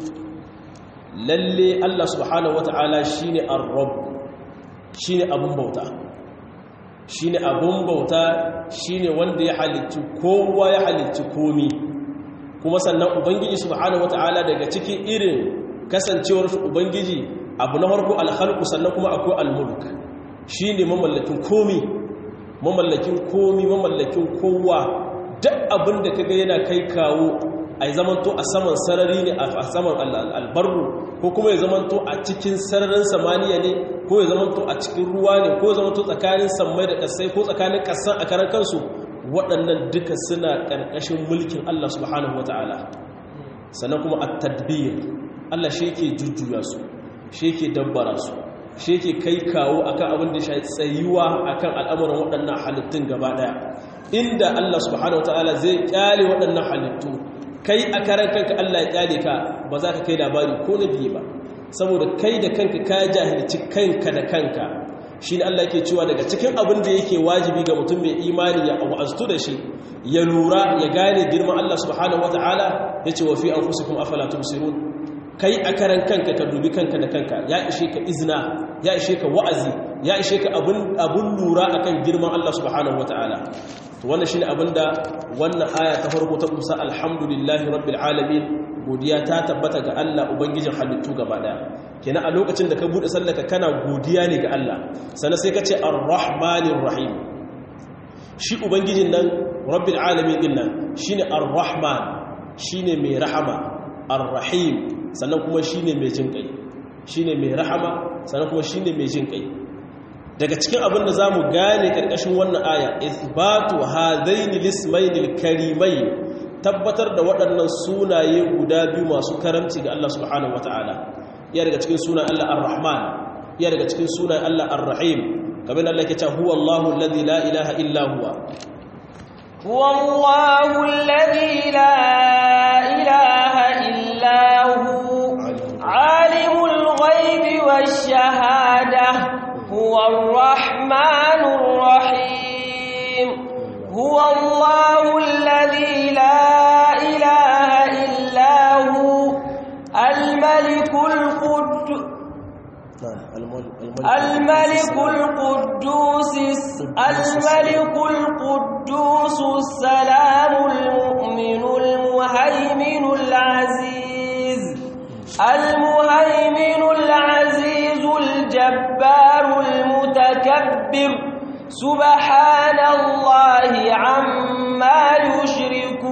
lalle Allah subhanahu wata'ala shine ar-rabb shine abun bauta shine abun bauta shine wanda ya halicci kowa ya halicci komi kuma sannan ubangiji subhanahu wata'ala daga cikin irin kasancewar ubangiji abu na farko al-khalqu sannan kuma akwai al-mulk shine mamallakin komi mamallakin komi mamallakin kowa duk abin da kaga yana kai kawo a yi zamanto a saman sarari ne a saman albarru ko kuma ya zamanto a cikin sararin samaniya ne ko ya zamanto a cikin ruwa ne ko ya zamanto tsakanin sammai da ƙasai ko tsakanin ƙasan a karan kansu waɗannan duka suna ƙarƙashin mulkin Allah subhanahu wa ta'ala sannan kuma a tadbir Allah shi yake jujjuya su shi yake dabbara su shi yake kai kawo akan abin da shi tsayuwa akan al'amuran waɗannan halittun gaba ɗaya inda Allah subhanahu wa ta'ala zai kyale waɗannan halittu kai a karan kanka Allah ya kyale ka ba za ka kai labari ko na biye ba saboda kai da kanka ka jahilci kanka da kanka shi ne Allah yake cewa daga cikin abin da yake wajibi ga mutum mai imani ya wa'aztu da shi ya lura ya gane girman Allah subhanahu wata'ala ya ce wa fi anfusikum afala tubsirun kai a karan kanka ka dubi kanka da kanka ya ishe ka izna ya ishe ka wa'azi ya ishe ka abun lura akan girman Allah subhanahu wata'ala to wannan shine abinda wannan aya ta farko ta kusa alhamdulillahi rabbil alamin godiya ta tabbata ga Allah ubangijin halittu gaba daya kenan a lokacin da ka bude sallaka kana godiya ne ga Allah sannan sai ka ce arrahmanir rahim shi ubangijin nan rabbil alamin din nan shine arrahman shine mai rahama arrahim sannan kuma shine mai jinkai shine mai rahama sannan kuma shine mai jinkai daga cikin abin da za mu gane ƙarƙashin wannan aya isbatu hadaini lismainil karimai tabbatar da waɗannan sunaye guda biyu masu karamci ga Allah subhanahu wata'ala iya daga cikin sunan Allah ar-Rahman iya daga cikin sunan Allah ar-Rahim kamar Allah yake cewa huwa Allahu alladhi la ilaha illa huwa huwa Allahu alladhi la ilaha illa hu alimul ghaibi wash-shahadah هو الرحمن الرحيم هو الله الذي لا إله إلا هو الملك القدوس الملك القدوس الملك القدوس السلام المؤمن المهيمن العزيز المهيمن العزيز الجبار المتكبر سبحان الله عما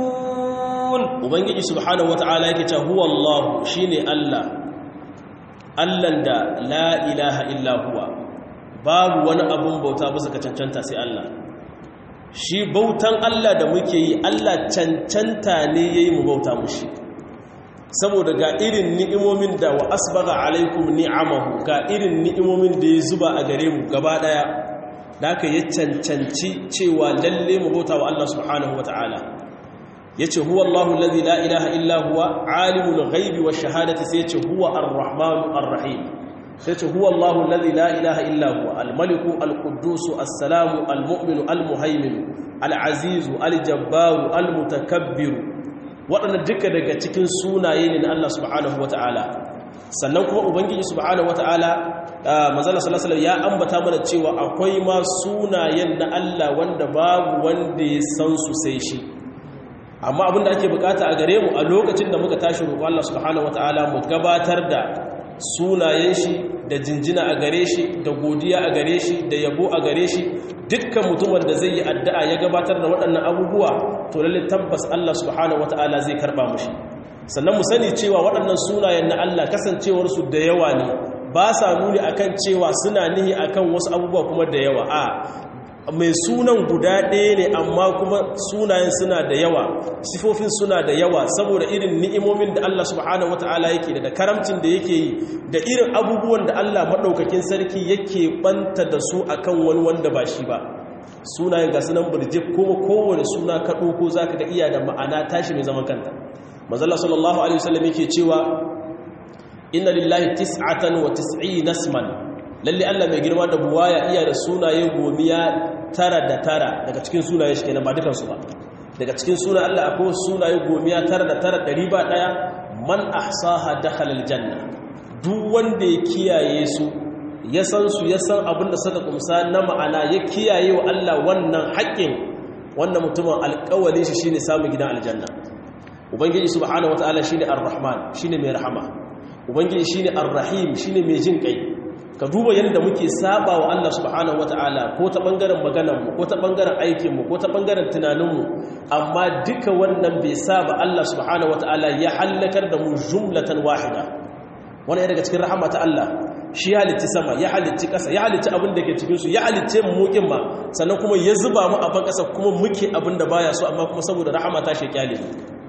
يشركون ubangiji subhanahu wata'ala yake cewa huwa Allah shine Allah allan da la ilaha illa huwa babu wani abun bauta bisa ka cancanta sai Allah shi bautan Allah da muke yi Allah cancanta ne yayi mu bauta mushi saboda ga irin ni'imomin da wa asbaga alaikum ni'amahu ga irin ni'imomin da ya zuba a gare mu gaba daya da aka yi cancanci cewa lalle mu bauta wa Allah subhanahu wataala yace huwa Allahu alladhi la ilaha illa huwa alimul ghaibi wash shahadati sai yace huwa ar-rahmanu ar-rahim sai yace huwa Allahu alladhi la ilaha illa huwa al-maliku al-quddus as-salamu al-mu'minu al-muhaiminu al-azizu al-jabbaru al-mutakabbiru waɗanda duka daga cikin sunaye ne na Allah subhanahu wata'ala sannan kuma ubangiji subhanahu wata'ala manzala sallallahu ya ambata mana cewa akwai ma sunayen na Allah wanda babu wanda ya san su sai shi amma abinda ake bukata a gare mu a lokacin da muka tashi roƙo Allah subhanahu wata'ala mu gabatar da sunayen shi da jinjina a gare shi da godiya a gare shi da yabo a gare shi dukkan mutumin da zai yi addu'a ya gabatar da waɗannan abubuwa to lalle tabbas Allah subhanahu wata'ala zai karba mushi sannan mu sani cewa waɗannan sunayen na Allah kasancewarsu da yawa ne ba sa nuni akan cewa suna nihi akan wasu abubuwa kuma da yawa a mai sunan guda ɗaya ne amma kuma sunayen suna da yawa sifofin suna da yawa saboda irin ni'imomin da Allah subhanahu wata'ala yake da karamcin da yake yi da irin abubuwan da Allah maɗaukakin sarki yake ɓanta da su akan wani wanda ba shi ba sunayen ga sunan birjif kuma kowane suna ka ɗauko za ka ga iya da ma'ana tashi mai zaman kanta mazalla sallallahu alaihi wasallam yake cewa inna lillahi tis'atan wa tis'i nasman lalle Allah mai girma da buwaya iya da sunaye gomiya tara da tara daga cikin sunaye shi kenan ba dukansu ba daga cikin sunan Allah akwai sunaye gomiya tara da tara ɗari ba ɗaya man ahsaha dakhala aljanna duk wanda ya kiyaye su ya san su ya san abin da suka kumsa na ma'ana ya kiyaye wa Allah wannan haƙƙin wannan mutumin alƙawalin shi shine samun gidan aljanna ubangiji subhanahu wataala shine ar-rahman shine mai rahama ubangiji shine ar-rahim shine mai jin kai ka duba yadda muke saba wa Allah subhanahu wata'ala ko ta bangaren maganarmu ko ta bangaren aikinmu ko ta bangaren tunaninmu amma duka wannan bai saba Allah subhanahu wata'ala ya hallakar da mu jumlatan wahida wannan ya daga cikin rahama ta Allah shi ya halitti sama ya halitti ƙasa ya halitti abin da ke cikinsu ya halitte mu mukin ma sannan kuma ya zuba mu a ban ƙasa kuma muke abin da baya so amma kuma saboda rahama ta shekyale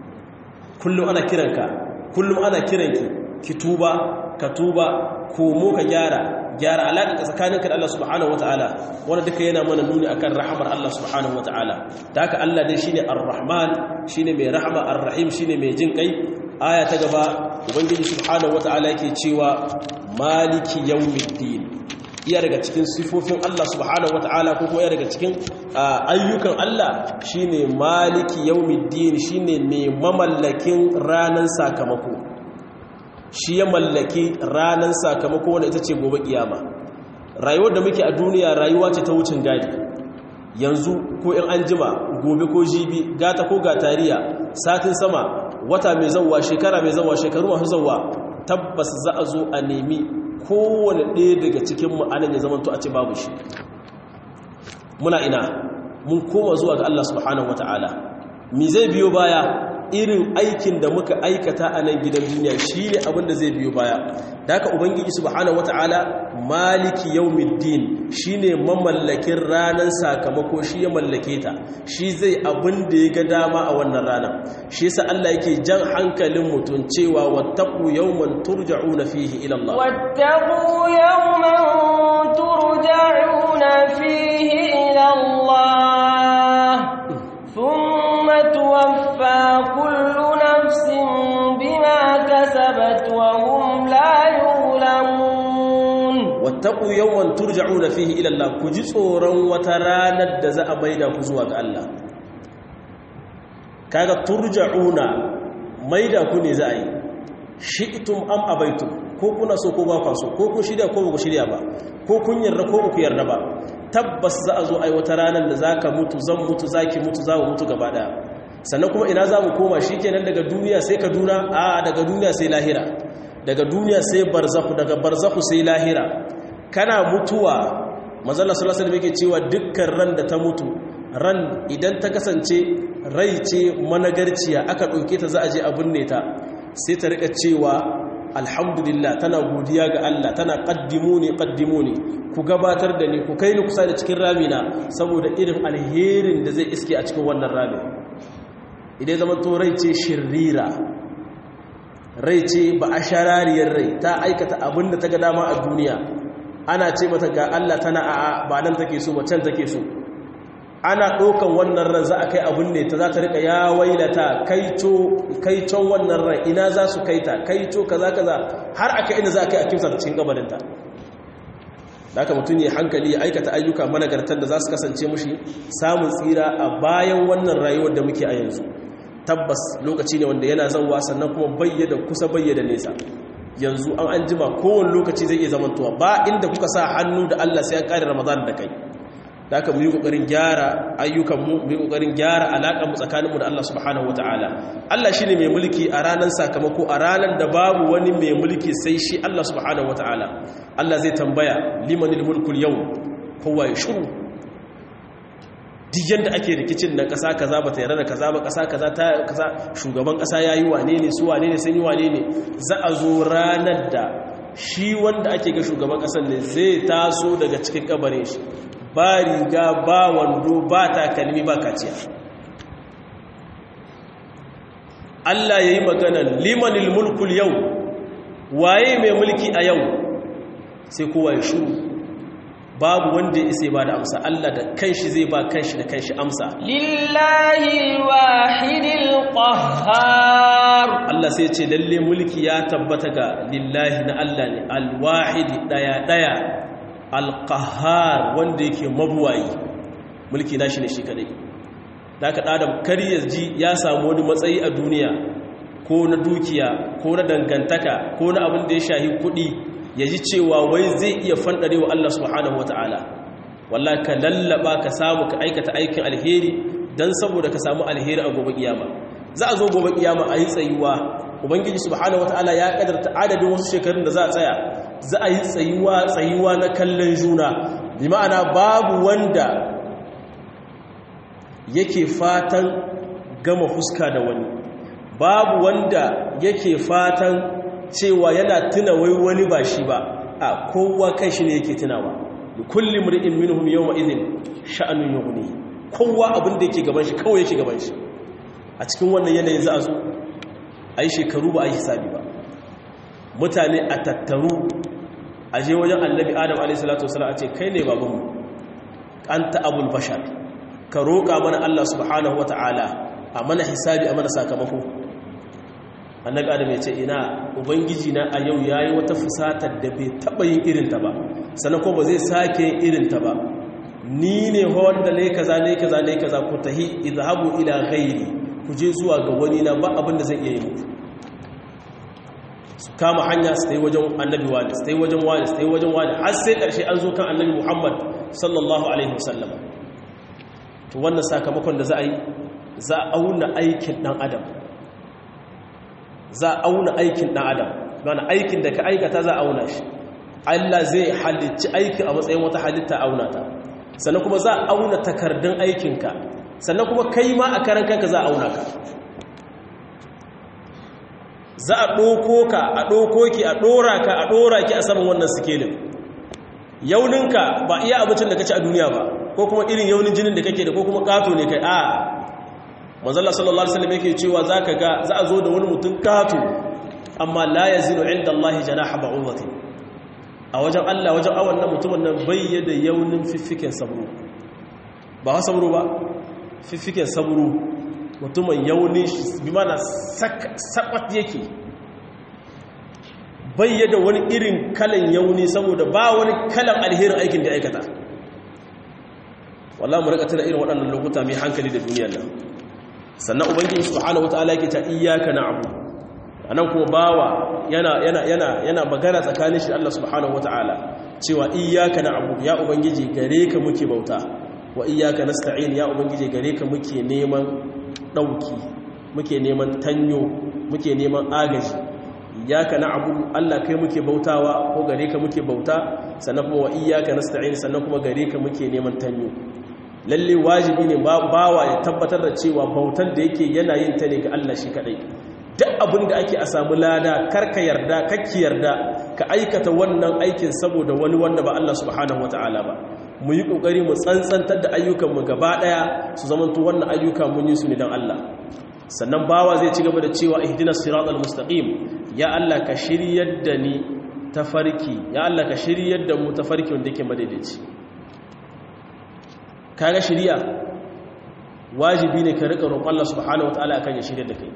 kullum ana kiranka kullum ana kiranki ki tuba ka tuba komo ka gyara gyara alaƙa tsakaninka da Allah subhanahu wataala wanda duka yana mana nuni akan rahamar Allah subhanahu wataala da haka Allah dai shine ar-rahman shine mai rahama ar-rahim shine mai jin kai aya ta gaba ubangiji subhanahu wataala yake cewa maliki yawmiddin iya daga cikin sifofin Allah subhanahu wataala ko kuma iya daga cikin ayyukan Allah shine maliki yawmiddin shine mai mamallakin ranan sakamako shi ya mallaki ranar sakamako wanda ita ce gobe kiyama rayuwar da muke a duniya rayuwa ce ta wucin gadi yanzu ko in an jima gobe ko jibi gata ko gatariya satin sama wata mai zauwa shekara mai zauwa shekaru masu zauwa tabbas za a zo a nemi kowane ɗaya daga cikin ma'anan ya zamanto a ce babu shi muna ina mun koma zuwa ga Allah subhanahu wata'ala mi zai biyo baya irin aikin da muka aikata a nan gidan duniya shi ne abinda zai biyo baya da haka ubangiji subhanahu wata'ala maliki yawmiddin shi ne mamallakin ranar sakamako shi ya mallake ta shi zai abin da ya ga dama a wannan ranar shi yasa Allah yake jan hankalin mutum cewa wattaqu yawman turja'una fihi ila Allah wattaqu yawman turja'una fihi ila Allah thumma tuwaffa kullu nafsin bima kasabat wa hum la yuzlamun wattaqu yawman turja'una fihi ila Allah ku ji tsoron wata ranar da za a maida ku zuwa ga Allah kaga turja'una maida ku ne za a yi shi'tum am abaitum ko kuna so ko ba ku so ko kun shirya ko ba ku shirya ba ko kun yarda ko ba ku yarda ba tabbas za a zo ai wata ranar da zaka mutu zan mutu zaki mutu za mu mutu gaba daya sannan kuma ina za mu koma shikenan daga duniya sai kaduna a daga duniya sai lahira daga duniya sai barzakhu daga barzakhu sai lahira kana mutuwa manzon sallallahu alaihi yake cewa dukkan ran da ta mutu ran idan ta kasance rai ce managarciya aka dauke ta za a je a binne ta sai ta rika cewa alhamdulillah tana godiya ga Allah tana qaddimuni qaddimuni ku gabatar da ni ku kai ni kusa da cikin ramina saboda irin alherin da zai iske a cikin wannan ramin idan zama to rai ce shirira rai ce ba a sharariyar rai ta aikata abin da ta ga dama a duniya ana ce mata ga Allah tana a'a ba nan take so ba can take so ana ɗaukan wannan ran za a kai abin ne ta za ta rika ya wailata kaicon wannan ran ina za su kaita kaico kaza kaza har aka ina za a kai a kimsa cikin gabaninta da aka mutum ya hankali ya aikata ayyuka managartar da za su kasance mushi samun tsira a bayan wannan rayuwar da muke a yanzu tabbas lokaci ne wanda yana zanwa sannan kuma bayyada kusa bayyada nesa yanzu an an jima kowane lokaci zai iya zamantowa ba inda kuka sa hannu da Allah sai an kare Ramadan da kai da aka mu yi kokarin gyara ayyukanmu mu yi kokarin gyara alaƙarmu tsakaninmu da Allah subhanahu wataala Allah shine mai mulki a ranar sakamako a ranar da babu wani mai mulki sai shi Allah subhanahu wataala Allah zai tambaya limanil mulkul yau kowa ya shiru duk yanda ake rikicin na ƙasa kaza ba ta yarda da kaza ba ƙasa kaza ta kaza shugaban ƙasa yayi wane ne su wane ne sun yi wane ne za a zo ranar da shi wanda ake ga shugaban ƙasar ne zai taso daga cikin kabarin shi ba riga ba wando ba takalmi ba kaciya Allah ya yi maganan limanil mulkul yau waye mai mulki a yau sai kowa ya shuru babu wanda ya isa ba da amsa Allah da kanshi zai ba kanshi da kanshi amsa lillahi wahidil qahhar Allah sai ce lalle mulki ya tabbata ga lillahi na Allah ne alwahidi daya daya alƙahar wanda yake mabuwayi mulki na shi ne shi kadai da aka ɗadam kar ya ji ya samu wani matsayi a duniya ko na dukiya ko na dangantaka ko na abin da ya shahi kuɗi ya ji cewa wai zai iya fanɗare wa Allah subhanahu wata'ala walla ka lallaba ka samu ka aikata aikin alheri don saboda ka samu alheri a gobe kiyama za a zo gobe kiyama a yi tsayuwa ubangiji subhanahu wata'ala ya kadarta adadin wasu shekarun da za a tsaya za a yi tsayuwa tsayuwa na kallon juna bi ma'ana babu wanda yake fatan gama fuska da wani babu wanda yake fatan cewa yana tuna wai wani ba shi ba a kowa kai shi ne yake tunawa da kullum ri'in minhum yawma idhin sha'anun yughni kowa abin da yake gaban shi kawai yake gaban shi a cikin wannan yanayin za a zo a yi shekaru ba a yi hisabi ba mutane a tattaru a je wajen annabi adam alaihissalatu wasalam a ce kai ne babanmu an ta'abul bashar ka roƙa mana allah subhanahu wa ta'ala a mana hisabi a mana sakamako annabi adam ya ce ina ubangiji na a yau ya yi wata fusatar da bai taɓa yin irinta ba sannan ko ba zai sake yin irinta ba ni ne wanda ne kaza ne kaza ne kaza ku tahi idhabu ila ghairi ku je zuwa ga wani na ba abin da zai iya yi muku su kama hanya su yi wajen annabi wani su yi wajen wani su yi wajen wani har sai ƙarshe an zo kan annabi muhammad sallallahu alaihi wasallam to wannan sakamakon da za a yi za a auna aikin ɗan adam za a auna aikin ɗan adam mana aikin da ka aikata za a auna shi allah zai halicci aikin a matsayin wata halitta auna ta sannan kuma za a auna takardun aikinka sannan kuma kai ma a karan kanka za a auna ka za a ɗoko ka a ɗoko ki a ɗora ka a ɗora ki a saman wannan sikelin yauninka ba iya abincin da ka ci a duniya ba ko kuma irin yaunin jinin da kake da ko kuma ƙato ne kai a manzala sallallahu alaihi wasallam yake cewa za ka ga za a zo da wani mutum ƙato amma la ya zinu inda Allah janaha ba'udati a wajen Allah wajen awon nan mutumin nan bayyada yaunin fiffiken sabro ba ha sabro ba fiffiken sabro mutumin yauni bi mana sakwat yake bayyada wani irin kalan yauni saboda ba wani kalan alherin aikin da aikata wallah mu rika tuna irin waɗannan lokuta mai hankali da duniyar nan sannan ubangiji subhanahu wataala yake ta iyyaka na'budu anan kuma bawa yana yana yana yana magana tsakanin shi Allah subhanahu wataala cewa iyyaka na'budu ya ubangiji gare ka muke bauta wa iyyaka nasta'in ya ubangiji gare ka muke neman ɗauki muke neman tanyo muke neman agaji iyaka na'budu Allah kai muke bautawa ko gare ka muke bauta sannan kuma wa iyaka nasta'in sannan kuma gare ka muke neman tanyo lalle wajibi ne bawa ya tabbatar da cewa bautar da yake yana yin ta ne ga Allah shi kadai duk abin da ake a samu lada karka yarda kakki yarda ka aikata wannan aikin saboda wani wanda ba Allah subhanahu wata'ala ba mu yi kokari mu tsantsantar da ayyukanmu gaba daya su zamanto wannan ayyuka mun yi su ne dan Allah sannan bawa zai ci gaba da cewa ihdinas siratal mustaqim ya Allah ka shiryar da ni tafarki ya Allah ka shiryar da mu tafarki wanda yake madaidaici kaga shiriya wajibi ne ka rika roƙon Allah subhanahu wataala akan ya shiryar da kai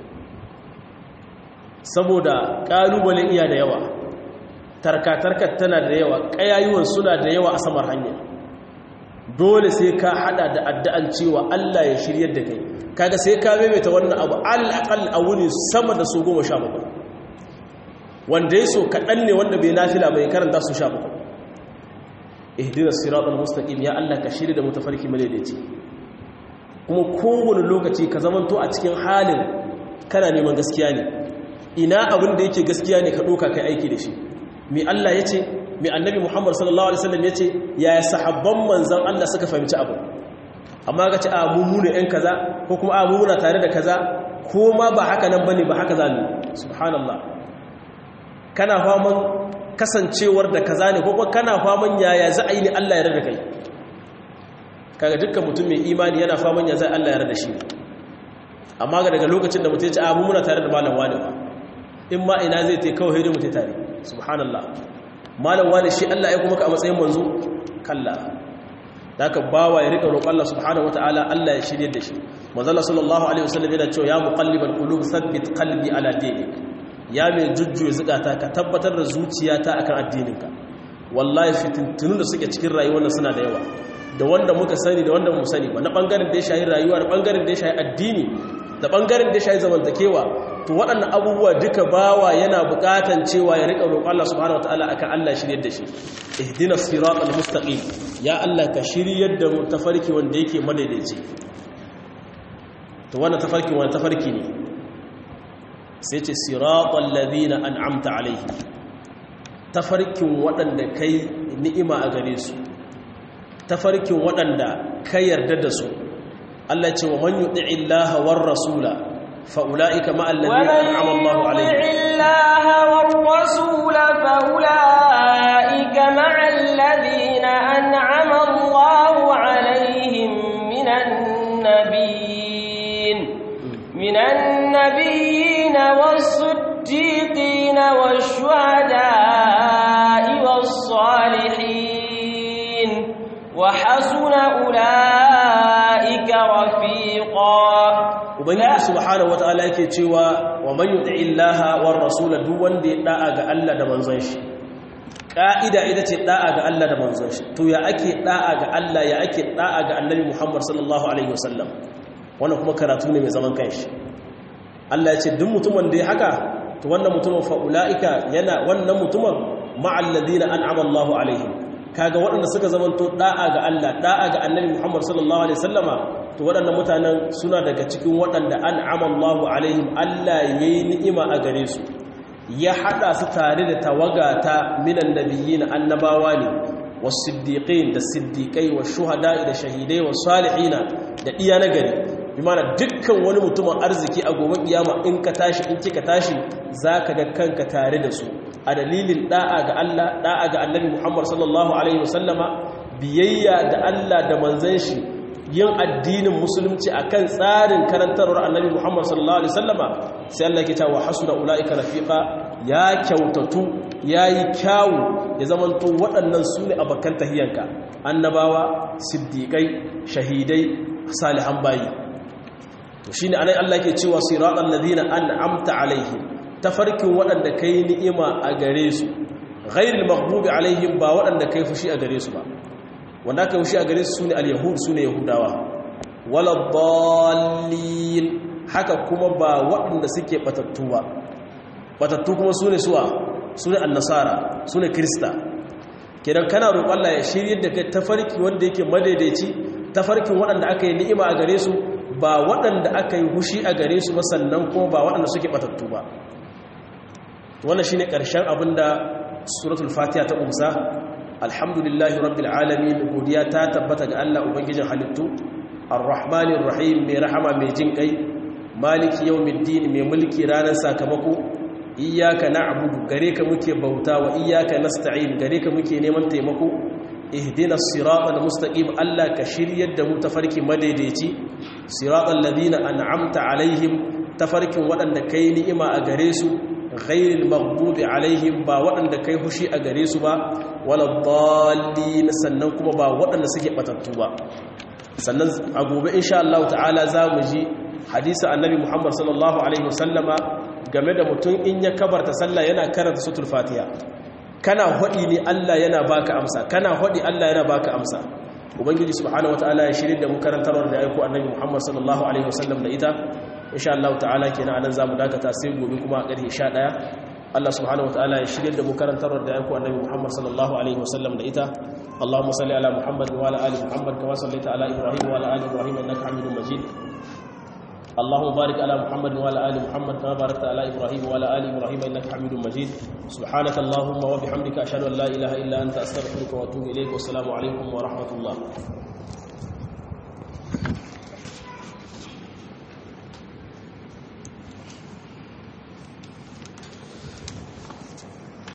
saboda kalubale iya da yawa tarkatarkar tana da yawa kayayuwan suna da yawa a samar hanya dole sai ka hada da addu'an cewa Allah ya shiryar da kai kaga sai ka maimaita wannan abu al'aqal a wuni sama da su goma sha bakwai wanda ya so kaɗan ne wanda bai nafila bai karanta su sha bakwai ihdinas siratal mustaqim ya Allah ka shirya da mutafarki madaidaici kuma kowane lokaci ka zamanto a cikin halin kana neman gaskiya ne ina abin da yake gaskiya ne ka ɗauka kai aiki da shi mi Allah ya ce mi annabi Muhammad sallallahu alaihi wasallam ya ce yaya sahabban manzan Allah suka fahimci abu amma ga ce a mummuna ‘yan kaza ko kuma a mummuna tare da kaza ko ma ba haka nan ba ne ba haka za mu subhanallah kana faman kasancewar da kaza ne ko kuma kana faman yaya za a yi ne Allah ya rada kai kaga dukkan mutum mai imani yana faman ya za Allah ya rada shi amma ga daga lokacin da mutum ya ce a mummuna tare da malam wani ba in ma ina zai te kawai hidin mutum tare subhanallah malam wani shi Allah ya kuma ka a matsayin manzo kalla da aka bawa ya rika roƙon Allah subhanahu wataala Allah ya shirye da shi manzala sallallahu alaihi wasallam yana cewa ya muqallibal qulub thabbit qalbi ala dinik ya mai jujjuya zukata ka tabbatar da zuciyata akan addininka wallahi fitintunun da suke cikin rayuwar suna da yawa da wanda muka sani da wanda mu sani ba na bangaren da ya shahi rayuwa da bangaren da ya shahi addini da bangaren da ya shahi zamantakewa to waɗannan abubuwa duka bawa yana buƙatan cewa ya riƙa roƙon Allah subhanahu wataala akan Allah shiryar da shi ihdina siratal mustaqim ya Allah ka shiryar da mu tafarki wanda yake madaidaici to wannan tafarki wannan tafarki ne sai ce siratal ladina an'amta alaihi tafarkin waɗanda kai ni'ima a gare su tafarkin waɗanda ka yarda da su Allah ce wa man yuti illaha war rasula fa ulaika ma alladhina an'ama Allahu alaihim illaha war rasula fa ulaika ma alladhina an'ama Allahu alaihim minan nabiyyin minan nabiyyin was-siddiqin wash-shuhada'i was-salihin wa hasuna ulaika rafiqa ubangiji subhanahu wataala yake cewa wa man yuti illaha war rasula duk wanda ya da'a ga Allah da manzon shi ka'ida ita ce da'a ga Allah da manzon shi to ya ake da'a ga Allah ya ake da'a ga annabi Muhammad sallallahu alaihi wasallam wannan kuma karatu ne mai zaman kanshi Allah ya ce duk mutumin da ya haka to wannan mutumin fa ulaika yana wannan mutumin ma'al ladina an'ama Allahu alaihim kaga waɗanda suka zamanto da'a ga Allah da'a ga annabi Muhammad sallallahu alaihi wasallama to waɗannan mutanen suna daga cikin waɗanda an'ama Allahu alaihim Allah yayi ni'ima a gare su ya hada su tare da tawaga ta minan nabiyyin annabawa ne was-siddiqin da siddiqai wash-shuhada'i da shahidai was-salihina da iya na gari bi mana dukkan wani mutumin arziki a gobe kiyama in ka tashi in kika tashi zaka ga kanka tare da su a dalilin da'a ga Allah da'a ga Annabi Muhammad sallallahu alaihi wasallama biyayya da Allah da manzon shi yin addinin musulunci akan tsarin karantarwar Annabi Muhammad sallallahu alaihi wasallama sai Allah yake cewa hasuna ulaika rafiqa ya kyautatu yayi kyawu ya zamanto waɗannan sune abakan tahiyanka annabawa siddiqai shahidai salihan bayi to shine anan Allah yake cewa siratal ladina an'amta alaihim tafarkin waɗanda kai ni'ima a gare su ghairil maghdubi alaihim ba waɗanda kai fushi a gare su ba wanda kai fushi a gare su sune al-yahud sune yahudawa wala dallin haka kuma ba waɗanda suke batattu ba batattu kuma sune suwa sune an-nasara sune krista kidan kana roƙon Allah ya shiryar da kai tafarki wanda yake madaidaici tafarkin waɗanda aka yi ni'ima a gare su ba waɗanda aka yi hushi a gare su ba sannan kuma ba waɗanda suke batattu ba wannan shine ƙarshen abinda suratul fatiha ta umsa alhamdulillahi rabbil alamin godiya ta tabbata ga Allah ubangijin halittu arrahmanir rahim mai rahama mai jin kai maliki yawmiddin mai mulki ranar sakamako iyyaka na'budu gare ka muke bauta wa iyyaka nasta'in gare ka muke neman taimako ihdina siratal mustaqim Allah ka shiryar da mu tafarki madaidaici siratal ladina an'amta alaihim tafarkin waɗanda kai ni'ima a gare su ghairil maghdubi alaihim ba waɗanda kai hushi a gare su ba wala dallin sannan kuma ba waɗanda suke batattu ba sannan a gobe insha Allah ta'ala za mu ji hadisi annabi Muhammad sallallahu alaihi wasallama game da mutum in ya kabarta sallah yana karanta suratul fatiha kana hodi ne Allah yana baka amsa kana hodi Allah yana baka amsa ubangiji subhanahu wataala ya shirin da mu karantarwar da aiko annabi Muhammad sallallahu alaihi wasallam da ita insha Allah ta'ala kenan anan zamu dakata sai gobe kuma a ƙarfe 11 Allah subhanahu wataala ya shirin da mu karantarwar da aiko annabi Muhammad sallallahu alaihi wasallam da ita اللهم صل على محمد وعلى ال محمد كما صليت على ابراهيم وعلى ال ابراهيم انك حميد مجيد اللهم بارك على محمد وعلى ال محمد كما باركت على ابراهيم وعلى ال ابراهيم انك حميد مجيد سبحانك اللهم وبحمدك اشهد ان لا اله الا انت استغفرك واتوب اليك والسلام عليكم ورحمه الله